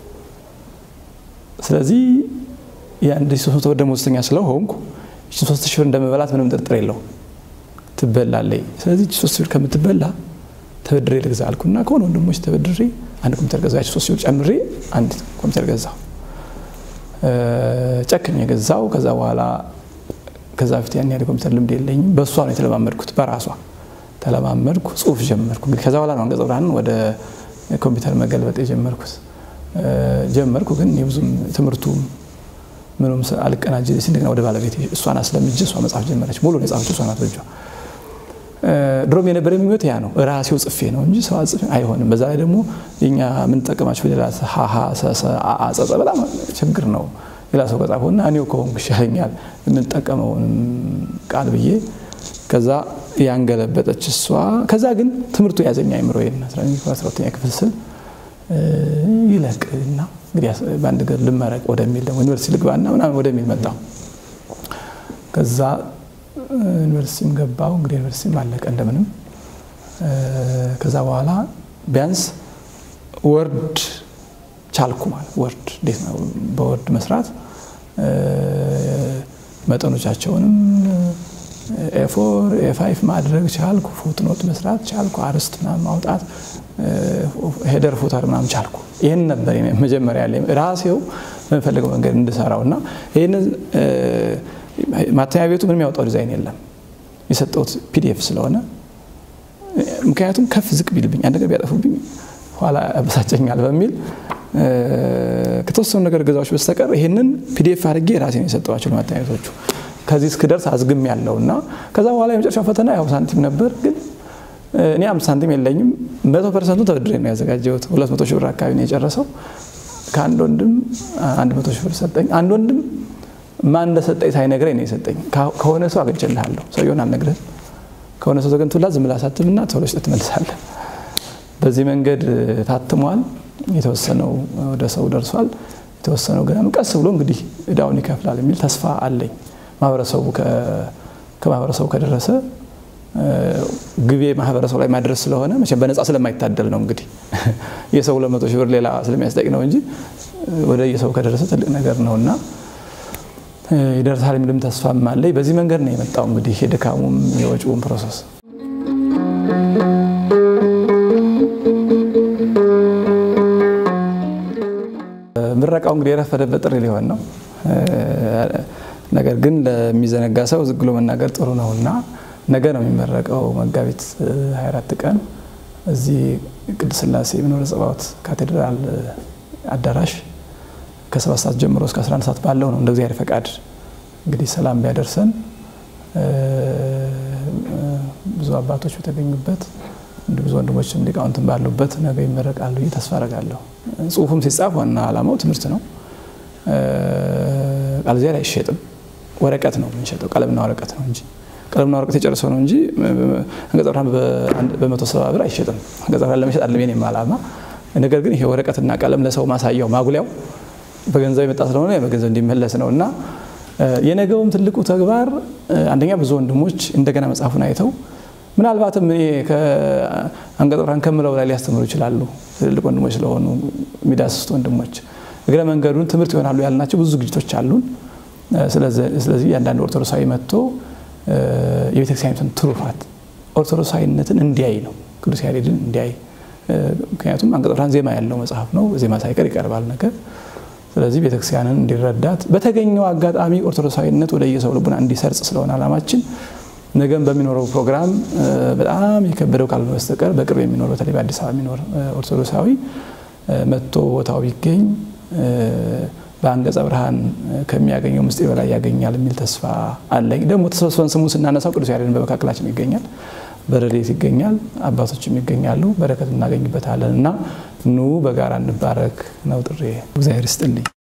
ስለዚህ የ1300 ብር ደሞዝተኛ ስለሆንኩ ሶስት ሺህ ብር እንደመበላት ምንም ጥርጥር የለው ትበላለይ። ስለዚህ ሶስት ብር ከምትበላ ተበድሬ ልግዛ አልኩና ከሆነ ወንድሞች ተበድሬ አንድ ኮምፒውተር ገዛ። ሶስት ብር ጨምሬ አንድ ኮምፒውተር ገዛው። ጨክኝ የገዛው ከዛ በኋላ ከዛ በፊት ያን ያህል ኮምፒውተር ልምድ የለኝም። በእሷ ነው የተለማመድኩት፣ በራሷ ተለማመድኩ፣ ጽሁፍ ጀመርኩ። እንግዲህ ከዛ በኋላ ነው አንቀጸ ብርሃንን ወደ ኮምፒውተር መገልበጥ የጀመርኩት። ጀመርኩ ግን ብዙም ትምህርቱ ምንም አልቀናጅ እንደገና ወደ ባለቤት እሷን አስለምጄ እሷ መጽሐፍ ጀመረች። ሙሉ የጻፈችው እሷ ናት በእጇ። ድሮም የነበረ ምኞት ያ ነው። ራሴው ጽፌ ነው እንጂ ሰው ጽፌ አይሆንም። በዛ ላይ ደግሞ የኛ የምንጠቀማቸው ፊደላት ሀሀ ጸጸ በጣም ችግር ነው። ሌላ ሰው ከጻፈውና እኔው ከሆንኩ ይሻለኛል የምንጠቀመውን ቃል ብዬ ከዛ ያንገለበጠች እሷ። ከዛ ግን ትምህርቱ ያዘኛ አይምሮዬን አስራ ሁለተኛ ክፍል ስል ይለቅ እና እንግዲህ በአንድ ገር ልመረቅ ወደሚል ደግሞ ዩኒቨርሲቲ ልግባና ምናምን ወደሚል መጣሁ። ከዛ ዩኒቨርሲቲም ገባሁ። እንግዲህ ዩኒቨርሲቲም አለቀ እንደምንም። ከዛ በኋላ ቢያንስ ወርድ ቻልኩ ማለት ወርድ እንዴት ነው በወርድ መስራት መጠኖቻቸውንም ኤፎር ኤፋይፍ ማድረግ ቻልኩ። ፉትኖት መስራት ቻልኩ። አርስት ምናምን ማውጣት ሄደር ፉተር ምናምን ቻልኩ። ይህን ነበር መጀመሪያ ላይ ራሴው በምፈልገው መንገድ እንድሰራው እና ይህን ማተሚያ ቤቱ ምንም ያወጣው ዲዛይን የለም የሰጠሁት ፒዲኤፍ ስለሆነ ምክንያቱም ከፍ ዝቅ ቢልብኝ አንድ ነገር ቢያጠፉብኝ ኋላ ያበሳጨኛል በሚል ከተወሰኑ ነገር ገዛዎች በስተቀር ይህንን ፒዲኤፍ አድርጌ ራሴ ነው የሰጠኋቸው ለማተሚያ ቤቶቹ። ከዚህ እስክደርስ አዝግም ያለው እና ከዛ በኋላ የመጨረሻው ፈተና ያው ሳንቲም ነበር ግን እኔ አምስት ሳንቲም የለኝም። መቶ ፐርሰንቱ ተበድሬ ነው ያዘጋጀሁት። ሁለት መቶ ሺህ ብር አካባቢ ነው የጨረሰው። ከአንድ ወንድም አንድ መቶ ሺህ ብር ሰጠኝ። አንድ ወንድም ማን እንደሰጠኝ ሳይነግረኝ ነው የሰጠኝ። ከሆነ ሰው አግኝቼልሃለሁ፣ ሰውየውን አልነግርህም። ከሆነ ሰው ተገኝቶላት ዝም ብለህ አሳትምና ቶሎ ስጥ ትመልሳለህ። በዚህ መንገድ ታትሟል። የተወሰነው ወደ ሰው ደርሷል። የተወሰነው ገና ቀስ ብሎ እንግዲህ እዳውን ይከፍላል የሚል ተስፋ አለኝ። ማህበረሰቡ ከማህበረሰቡ ከደረሰ ግቤ ማህበረሰቡ ላይ ማድረስ ስለሆነ መቼም በነፃ ስለማይታደል ነው እንግዲህ የሰው ሁለት መቶ ሺህ ብር ሌላ ስለሚያስጠቅ ነው እንጂ ወደ የሰው ከደረሰ ትልቅ ነገር ነው እና ይደርሳል የሚልም ተስፋም አለኝ። በዚህ መንገድ ነው የመጣው እንግዲህ የድካሙም የወጪውን ፕሮሰስ ምረቃው እንግዲህ የረፈደበት ጥሪ ሊሆን ነው። ነገር ግን ለሚዘነጋ ሰው ዝግ ብሎ መናገር ጥሩ ነው እና ነገ ነው የሚመረቀው መጋቢት 24 ቀን እዚህ ቅድስት ሥላሴ መንበረ ጸባዖት ካቴድራል አዳራሽ ከሰባት ሰዓት ጀምሮ እስከ 11 ሰዓት ባለው ነው እንደ እግዚአብሔር ፈቃድ እንግዲህ ሰላም ቢያደርሰን ብዙ አባቶች በተገኙበት እንደ ብዙ ወንድሞችም ሊቃውንትም ባሉበት ነገ ይመረቃሉ ብዬ ተስፋ አደርጋለሁ። ጽሁፉም ሲጻፍ ዋና ዓላማው ትምህርት ነው። ቃል እግዚአብሔር አይሸጥም። ወረቀት ነው የምንሸጠው፣ ቀለምና ወረቀት ነው እንጂ ቀለምና ወረቀት የጨረሰው ነው እንጂ አንቀጸ ብርሃን በመቶ ሰባ ብር አይሸጥም። አንቀጸ ብርሃን ለመሸጥ አለም የኔም ዓላማ። ነገር ግን ይሄ ወረቀትና ቀለም ለሰው ማሳያው ማጉሊያው በገንዘብ የመጣ ስለሆነ በገንዘብ እንዲመለስ ነው እና የነገውም ትልቁ ተግባር አንደኛ ብዙ ወንድሞች እንደገና መጽሐፉን አይተው ምናልባትም እኔ አንቀጸ ብርሃን ከምለው ላይ ሊያስተምሩ ይችላሉ። ትልልቅ ወንድሞች ስለሆኑ የሚዳስሱት ወንድሞች እግረ መንገዱን ትምህርት ይሆናሉ ያልናቸው ብዙ ዝግጅቶች አሉን። ስለዚህ እያንዳንዱ ኦርቶዶክሳዊ መጥቶ የቤተክርስቲያኒቱን ትሩፋት ኦርቶዶክሳዊነትን እንዲያይ ነው፣ ቅዱስ ያሬድን እንዲያይ። ምክንያቱም አንቀጸ ብርሃን ዜማ ያለው መጽሐፍ ነው። ዜማ ሳይቀር ይቀርባል ነገር ስለዚህ ቤተክርስቲያንን እንዲረዳት በተገኘው አጋጣሚ ኦርቶዶክሳዊነት ወደ የሰው ልቡና እንዲሰርጽ ስለሆነ ዓላማችን ነገም በሚኖረው ፕሮግራም በጣም የከበደው ካልሆነ በስተቀር በቅርብ የሚኖር በተለይ በአዲስ አበባ የሚኖር ኦርቶዶክሳዊ መጥቶ ቦታው ቢገኝ በአንቀጸ ብርሃን ከሚያገኘው ምስጢር በላይ ያገኛል የሚል ተስፋ አለኝ። ደግሞ ተሰብስበን ስሙን ስናነሳው ቅዱስ ያሬድን በመካከላችን ይገኛል፣ በረድኤት ይገኛል፣ አባቶችም ይገኛሉ፣ በረከት እናገኝበታለን እና ኑ በጋራ እንባረክ ነው ጥሬ። እግዚአብሔር ይስጥልኝ።